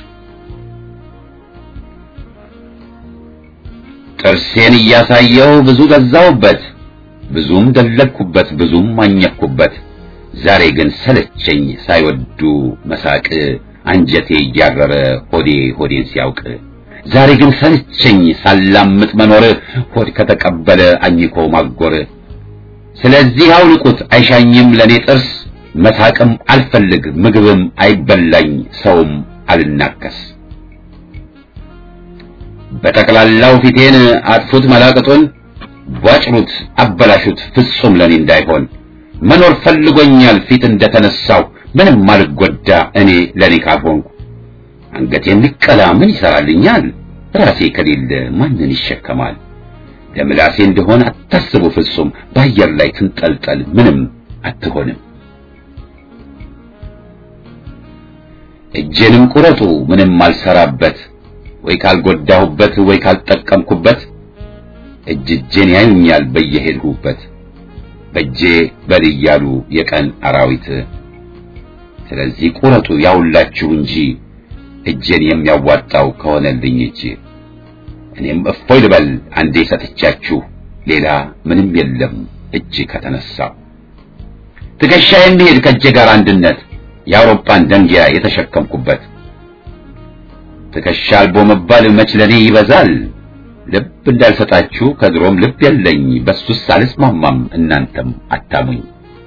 ጥርሴን እያሳየው ብዙ ገዛውበት ብዙም ደለኩበት ብዙም አኘኩበት ዛሬ ግን ሰለቸኝ ሳይወዱ መሳቅ አንጀቴ እያረረ ሆዴ ሆዴን ሲያውቅ ዛሬ ግን ሰለቸኝ ሳላምጥ መኖር ሆድ ከተቀበለ አኝኮ ማጎር ስለዚህ አውልቁት አይሻኝም ለኔ ጥርስ መሳቅም አልፈልግ ምግብም አይበላኝ ሰውም አልናከስ በጠቅላላው ፊቴን አጥፉት መላቅጡን ቧጭሩት አበላሹት ፍጹም ለኔ እንዳይሆን መኖር ፈልጎኛል ፊት እንደተነሳው ምንም አልጎዳ እኔ ለኔ ካልሆንኩ አንገቴን ሊቀላ ምን ይሰራልኛል ራሴ ከሌለ ማንን ይሸከማል ለምላሴ እንደሆነ አታስቡ ፍጹም በአየር ላይ ትንጠልጠል ምንም አትሆንም እጄንም ቁረጡ ምንም አልሰራበት ወይ ካልጎዳሁበት ወይ ካልጠቀምኩበት እጅ እጄን ያዩኛል በየሄድሁበት በእጄ በል እያሉ የቀን አራዊት ስለዚህ ቁረጡ ያውላችሁ እንጂ እጄን የሚያዋጣው ከሆነልኝ እጅ እኔም እፎይ ልበል አንዴ ሰጥቻችሁ ሌላ ምንም የለም እጅ ከተነሳው ትከሻ የሚሄድ ከእጄ ጋር አንድነት የአውሮፓን ደንጊያ የተሸከምኩበት ትከሻ አልቦ መባል መች ለኔ ይበዛል ልብ እንዳልሰጣችሁ ከድሮም ልብ የለኝ በሱስ አልስማማም እናንተም አታሙኝ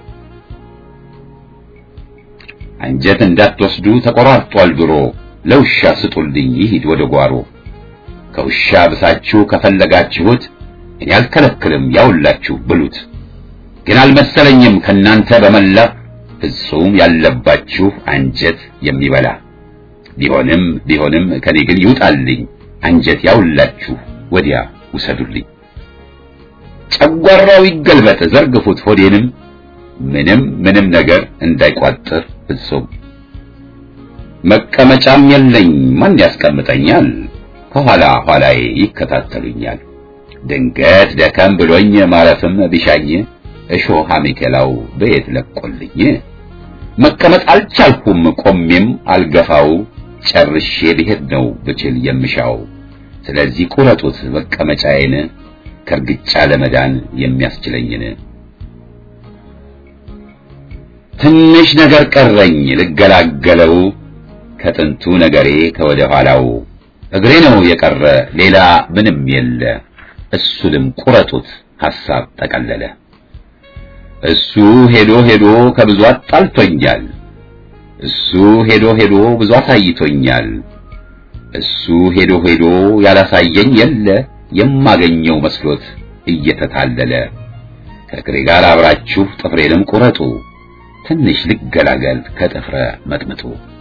አንጀት እንዳትወስዱ ተቆራርጧል ድሮ ለውሻ ስጡልኝ ይሂድ ወደ ጓሮ ከውሻ ብሳችሁ ከፈለጋችሁት እኔ አልከለክልም ያውላችሁ ብሉት ግን አልመሰለኝም ከናንተ በመላ ፍጹም ያለባችሁ አንጀት የሚበላ ቢሆንም ቢሆንም ከኔ ግን ይውጣልኝ አንጀት ያውላችሁ ወዲያ ውሰዱልኝ ጨጓራው ይገልበጥ ዘርግፉት ሆዴንም ምንም ምንም ነገር እንዳይቋጥር ፍጹም መቀመጫም የለኝ ማን ያስቀምጠኛል ከኋላ ኋላዬ ይከታተሉኛል ድንገት ደከም ብሎኝ ማረፍም ቢሻኝ እሾህ አሜከላው በየት ለቆልኝ መቀመጥ አልቻልኩም ቆሜም አልገፋው ጨርሼ ብሄድ ነው ብችል የምሻው ስለዚህ ቁረጡት መቀመጫዬን ከርግጫ ለመዳን የሚያስችለኝን ትንሽ ነገር ቀረኝ ልገላገለው ከጥንቱ ነገሬ ከወደ ኋላው እግሬ ነው የቀረ ሌላ ምንም የለ እሱንም ቁረጡት ሐሳብ ጠቀለለ እሱ ሄዶ ሄዶ ከብዙ አጣልቶኛል እሱ ሄዶ ሄዶ ብዙ አሳይቶኛል እሱ ሄዶ ሄዶ ያላሳየኝ የለ የማገኘው መስሎት እየተታለለ ከእግሬ ጋር አብራችሁ ጥፍሬንም ቁረጡ ትንሽ ልገላገል ከጥፍረ መጥምጡ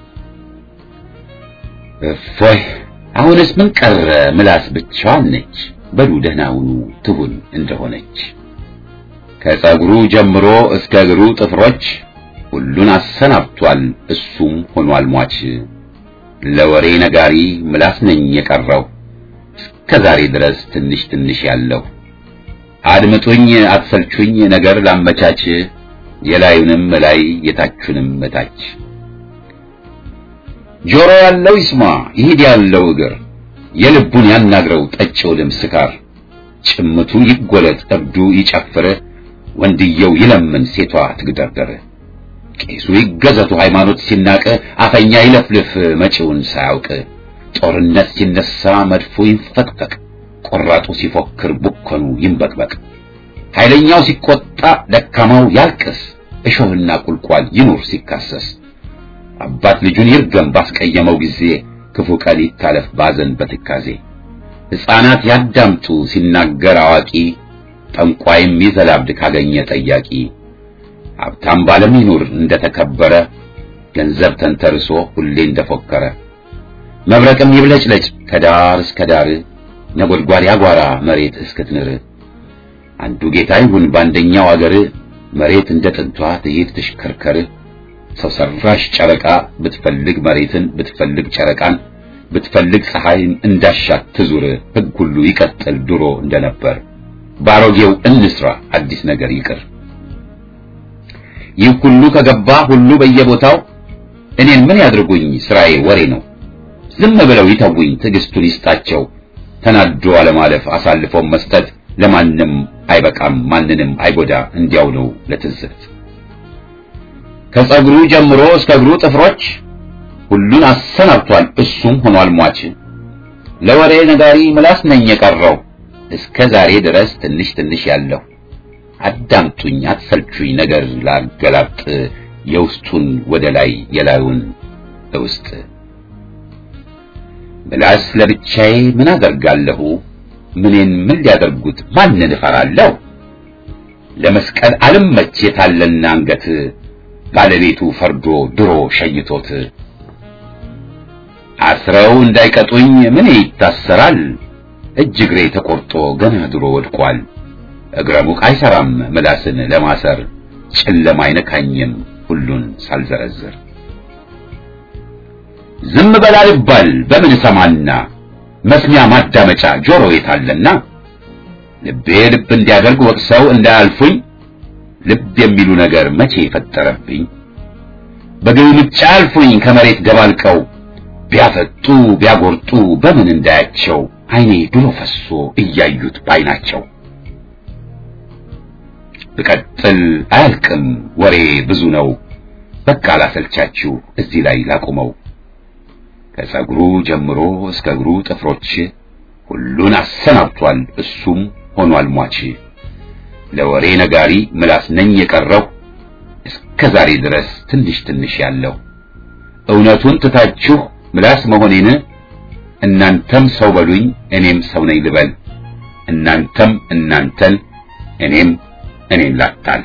እፎይ አሁንስ ምን ቀረ ምላስ ብቻዋን ነች በሉ ደህና ሁኑ ትሁን እንደሆነች ከጸጉሩ ጀምሮ እስከ እግሩ ጥፍሮች ሁሉን አሰናብቷል እሱም ሆኗል ሟች ለወሬ ነጋሪ ምላስ ነኝ የቀረው እስከ ዛሬ ድረስ ትንሽ ትንሽ ያለው አድምጡኝ አትሰልቹኝ ነገር ላመቻች የላዩንም ላይ የታቹንም እታች ጆሮ ያለው ይስማ ይሂድ ያለው እግር የልቡን ያናግረው ጠጪው ልም ስካር ጭምቱ ይጎለጥ እብዱ ይጨፍር ወንድየው ይለምን ሴቷ ትግደርደር ቄሱ ይገዘቱ ሃይማኖት ሲናቅ አፈኛ ይለፍልፍ መጪውን ሳያውቅ ጦርነት ሲነሳ መድፎ ይንፈቅፈቅ ቆራጡ ሲፎክር ቡከኑ ይንበቅበቅ ኃይለኛው ሲቆጣ ደካማው ያልቅስ እሾህና ቁልቋል ይኑር ሲካሰስ አባት ልጁን ይርገም ባስቀየመው ጊዜ ክፉ ቀን ይታለፍ ባዘን በትካዜ ሕፃናት ያዳምጡ ሲናገር አዋቂ ጠንቋይም ይዘላብድ ካገኘ ጠያቂ ሀብታም ባለም ይኑር እንደተከበረ ገንዘብ ተንተርሶ ሁሌ እንደፎከረ መብረቅም ይብለጭለጭ ከዳር እስከ ዳር ነጎድጓድ ያጓራ መሬት እስክትንር አንዱ ጌታ ይሁን በአንደኛው አገር መሬት እንደ ጥንቷ ትሂድ ትሽከርከር ሰው ሰራሽ ጨረቃ ብትፈልግ መሬትን ብትፈልግ ጨረቃን ብትፈልግ ፀሐይን እንዳሻት ትዙር ሕግ ሁሉ ይቀጥል ድሮ እንደነበር ባሮጌው እንስራ አዲስ ነገር ይቅር ይህ ሁሉ ከገባ ሁሉ በየቦታው እኔን ምን ያድርጉኝ? ስራዬ ወሬ ነው። ዝም ብለው ይተውኝ፣ ትዕግስቱን ይስጣቸው። ተናዶ አለማለፍ፣ አሳልፎም መስጠት ለማንም አይበቃም፣ ማንንም አይጎዳ። እንዲያው ነው ለትዝብት ከጸጉሩ ጀምሮ እስከ እግሩ ጥፍሮች ሁሉን አሰናብቷል፣ እሱም ሆኗል ሟች። ለወሬ ነጋሪ ምላስ ነኝ የቀረው እስከ ዛሬ ድረስ ትንሽ ትንሽ ያለው አዳምጡኝ፣ አትሰልቹኝ፣ ነገር ላገላጥ የውስጡን ወደ ላይ የላዩን ውስጥ ምላስ ለብቻዬ ምን አደርጋለሁ? ምኔን ምን ሊያደርጉት ማንን እፈራለሁ? ለመስቀል አልመች የታለና አንገት ባለቤቱ ፈርዶ ድሮ ሸይቶት አስረው እንዳይቀጡኝ ምን ይታሰራል? እጅ እግሬ ተቆርጦ ገና ድሮ ወድቋል። እግረ ሙቅ አይሰራም ምላስን ለማሰር ጨለማ አይነካኝም ሁሉን ሳልዘረዝር ዝም በል አልባል በምን ሰማና መስሚያ ማዳመጫ ጆሮ የታለና ልቤ ልብ እንዲያደርግ ወቅሰው እንዳያልፉኝ ልብ የሚሉ ነገር መቼ ፈጠረብኝ በግልምጫ አልፉኝ ከመሬት ገባልቀው ቢያፈጡ ቢያጎርጡ በምን እንዳያቸው አይኔ ድሮ ፈሶ እያዩት ባይናቸው ብቀጥል አያልቅም ወሬ ብዙ ነው በቃ ላሰልቻችሁ እዚህ ላይ ላቁመው ከጸጉሩ ጀምሮ እስከ እግሩ ጥፍሮች ሁሉን አሰናብቷል እሱም ሆኗል ሟች ለወሬ ነጋሪ ምላስ ነኝ የቀረው እስከ ዛሬ ድረስ ትንሽ ትንሽ ያለው እውነቱን ትታችሁ ምላስ መሆኔን እናንተም ሰው በሉኝ እኔም ሰው ነኝ ልበል እናንተም እናንተን እኔም እኔን ላታል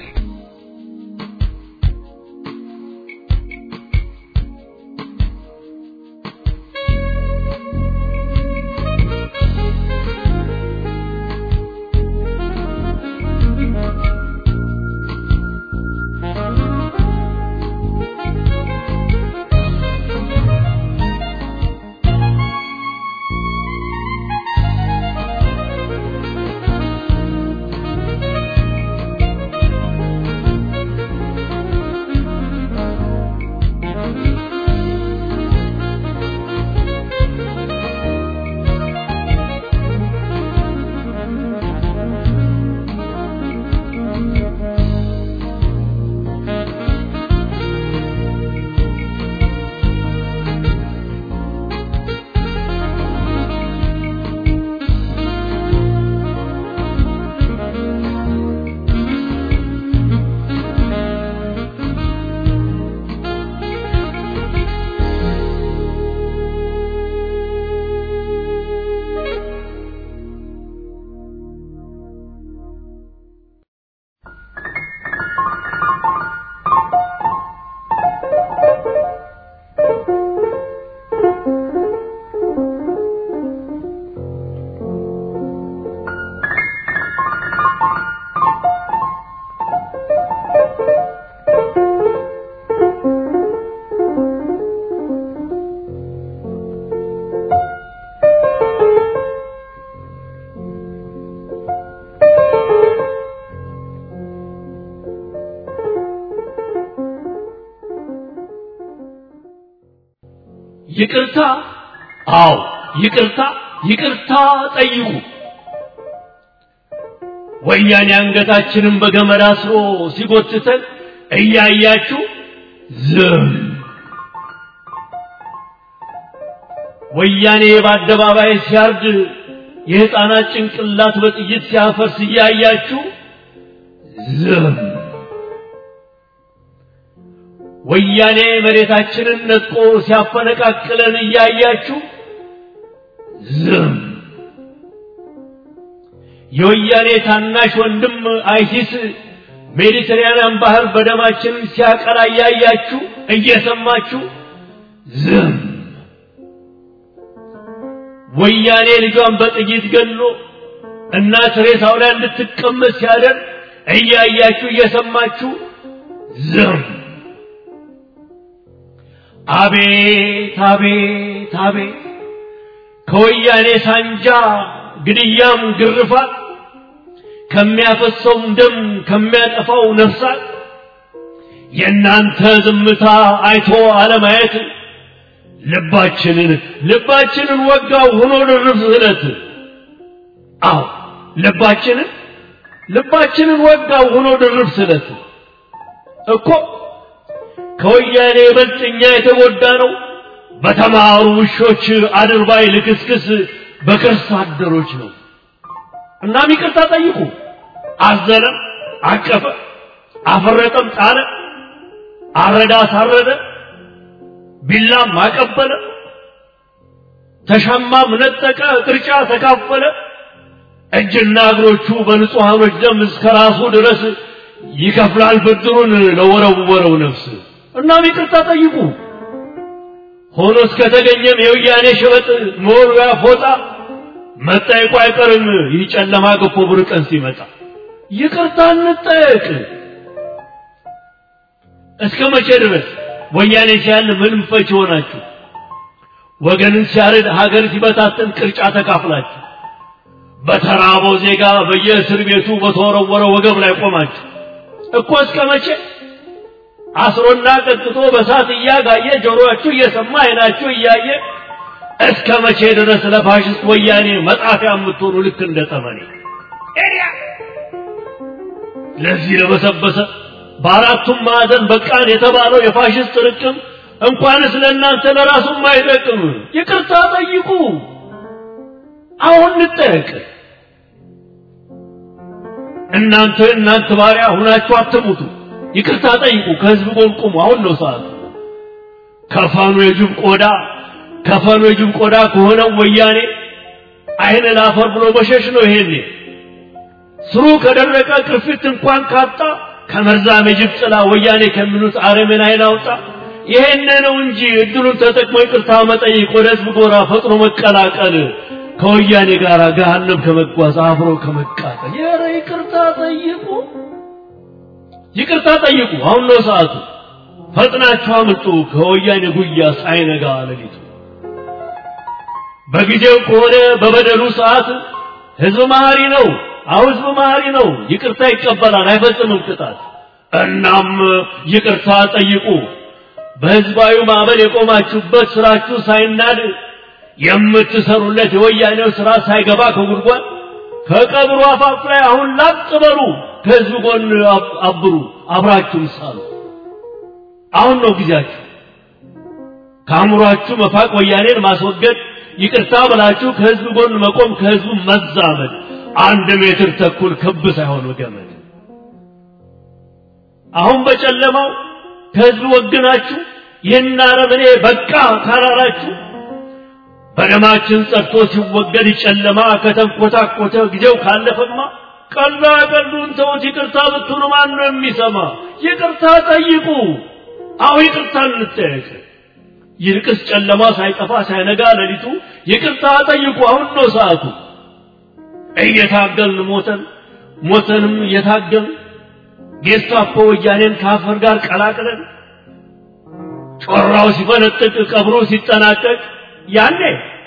ይቅርታ አዎ ይቅርታ ይቅርታ ጠይቁ ወያኔ አንገታችንን በገመድ አስሮ ሲጎትተን እያያችሁ ዝም ወያኔ በአደባባይ ሲያርድ የሕፃናት ጭንቅላት በጥይት ሲያፈርስ እያያችሁ ዝም ወያኔ መሬታችንን ነጥቆ ሲያፈነቃቅለን እያያችሁ ዝም የወያኔ ታናሽ ወንድም አይሲስ ሜዲትራንያን ባህር በደማችን ሲያቀላ እያያችሁ እየሰማችሁ ዝም ወያኔ ልጇን በጥይት ገሎ እናት ሬሳው ላይ እንድትቀመጥ ሲያደርግ እያያችሁ እየሰማችሁ ዝም አቤት አቤት አቤት ከወያኔ ሳንጃ ግድያም ግርፋት ከሚያፈሰውም ደም ከሚያጠፋው ነፍሳት የእናንተ ዝምታ አይቶ አለማየት ልባችንን ልባችንን ወጋው ሆኖ ድርብ ስለት አዎ ልባችንን ልባችንን ወጋው ሆኖ ድርብ ስለት እኮ ከወያኔ ይበልጥ እኛ የተጎዳ ነው በተማሩ ውሾች አድርባይ ልክስክስ በከርስ አደሮች ነው። እናም ይቅርታ ጠይቁ። አዘነ፣ አቀፈ፣ አፈረጠም፣ ጣለ፣ አረዳ፣ አሳረደ፣ ቢላም አቀበለ፣ ተሻማም ነጠቀ፣ ቅርጫ ተካፈለ። እጅና እግሮቹ በንጹሐኖች ደም እስከ ራሱ ድረስ ይከፍላል ብድሩን ለወረወረው ነፍስ። እናም ይቅርታ ጠይቁ። ሆኖ እስከተገኘም የወያኔ ሸበጥ መወርወያ ፎጣ መጠየቁ አይቀርም። ይህ ጨለማ ገፎ ብር ቀን ሲመጣ ይቅርታ እንጠየቅ። እስከ መቼ ድረስ ወያኔ ሲያል ምንም ፈች ሆናችሁ ወገንን ሲያርድ ሀገር ሲበታተን ቅርጫ ተካፍላችሁ በተራበው ዜጋ በየእስር ቤቱ በተወረወረ ወገብ ላይ ቆማችሁ እኮ እስከ መቼ አስሮና ቀጥቶ በሳት እያጋየ ጆሮአችሁ እየሰማ አይናችሁ እያየ እስከ መቼ ድረስ ለፋሽስት ወያኔ መጣፊያ የምትሆኑ ልክ እንደ ጠመኔ ለዚህ ለበሰበሰ በአራቱም ማዕዘን በቃን የተባለው የፋሽስት ርቅም እንኳንስ ለእናንተ ለራሱም አይጠቅም። ይቅርታ ጠይቁ። አሁን እንጠየቅ። እናንተ እናንተ ባሪያ ሁናችሁ አትሙቱ። ይቅርታ ጠይቁ። ከህዝብ ጎን ቁሙ። አሁን ነው ሰዓቱ። ከፈኑ የጅብ ቆዳ ከፈኑ የጅብ ቆዳ ከሆነው ወያኔ አይን ላፈር ብሎ መሸሽ ነው። ይሄኔ ስሩ ከደረቀ ቅርፊት እንኳን ካጣ ከመርዛም የጅብ ጥላ ወያኔ ከሚሉት አረመኔ ኃይል አውጣ። ይሄን ነው እንጂ እድሉን ተጠቅሞ ይቅርታ መጠየቅ፣ ወደ ህዝብ ጎራ ፈጥኖ መቀላቀል፣ ከወያኔ ጋር ገሃነም ከመጓዝ አብሮ ከመቃጠል። ኧረ ይቅርታ ጠይቁ፣ ይቅርታ ጠይቁ። አሁን ነው ሰዓቱ። ፈጥናችሁ አምልጡ ከወያኔ ጉያ ሳይነጋ ሌሊቱ። በጊዜው ከሆነ በበደሉ ሰዓት ህዝብ መሐሪ ነው። አሁ ህዝብ መሐሪ ነው። ይቅርታ ይቀበላል፣ አይፈጽምም ቅጣት። እናም ይቅርታ ጠይቁ። በህዝባዊ ማዕበል የቆማችሁበት ስራችሁ ሳይናድ የምትሰሩለት የወያኔው ስራ ሳይገባ ከጉድጓድ ከቀብሩ አፋፍ ላይ አሁን ላጥ በሉ። ከህዝብ ጎን አብሩ፣ አብራችሁም ሳሉ። አሁን ነው ጊዜያችሁ። ከአእምሯችሁ መፋቅ፣ ወያኔን ማስወገድ፣ ይቅርታ ብላችሁ ከህዝብ ጎን መቆም፣ ከህዝቡ መዛመድ። አንድ ሜትር ተኩል ክብ ሳይሆን ገመድ። አሁን በጨለማው ከህዝብ ወግናችሁ ይህን አረመኔ በቃ ካላላችሁ በደማችን ጸድቶ ሲወገድ ጨለማ ከተንኮታኮተ ጊዜው ካለፈማ ቀላ ቀሉን ተውት። ይቅርታ ብትሉ ማን ነው የሚሰማ? ይቅርታ ጠይቁ። አሁ ይቅርታ እንጠየቅ። ይልቅስ ጨለማ ሳይጠፋ ሳይነጋ ሌሊቱ ይቅርታ ጠይቁ። አሁን ነው ሰዓቱ። እየታገልን ሞተን ሞተንም እየታገልን ጌስታፖ ወያኔን ከአፈር ጋር ቀላቅለን ጮራው ሲፈነጥቅ ቀብሮ ሲጠናቀቅ ያኔ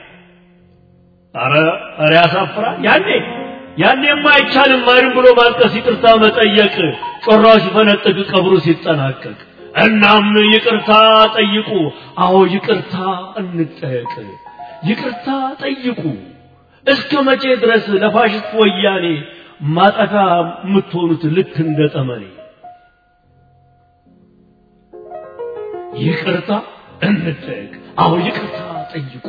አረ አረ ያሳፍራል። ያኔ ያኔማ አይቻልም ማንም ብሎ ማልቀስ፣ ይቅርታ መጠየቅ ጮራው ሲፈነጥቅ ቀብሩ ሲጠናቀቅ። እናም ይቅርታ ጠይቁ። አዎ ይቅርታ እንጠየቅ። ይቅርታ ጠይቁ። እስከ መቼ ድረስ ለፋሽስት ወያኔ ማጠፊያ የምትሆኑት ልክ እንደ ጠመኔ? ይቅርታ እንጠየቅ። አዎ ይቅርታ ጠይቁ።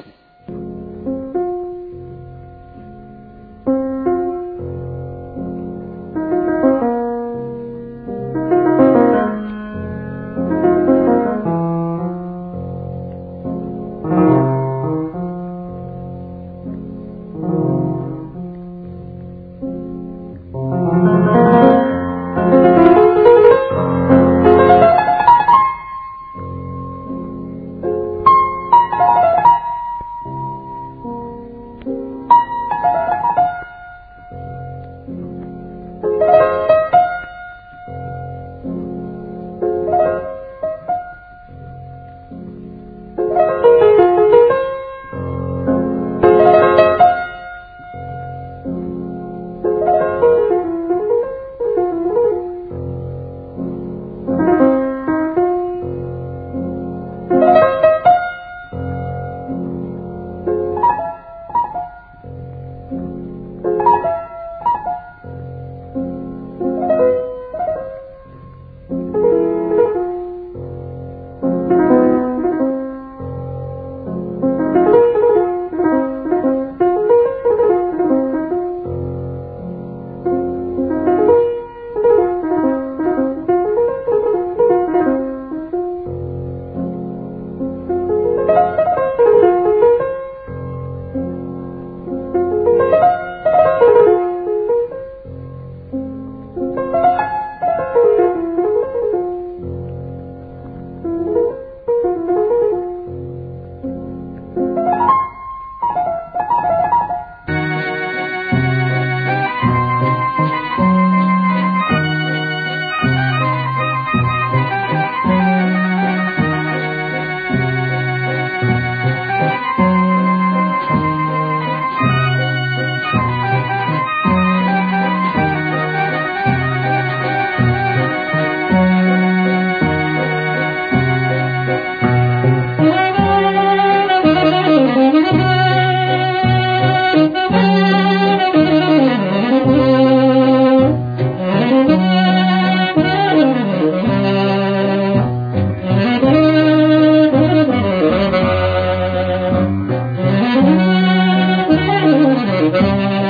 Thank you.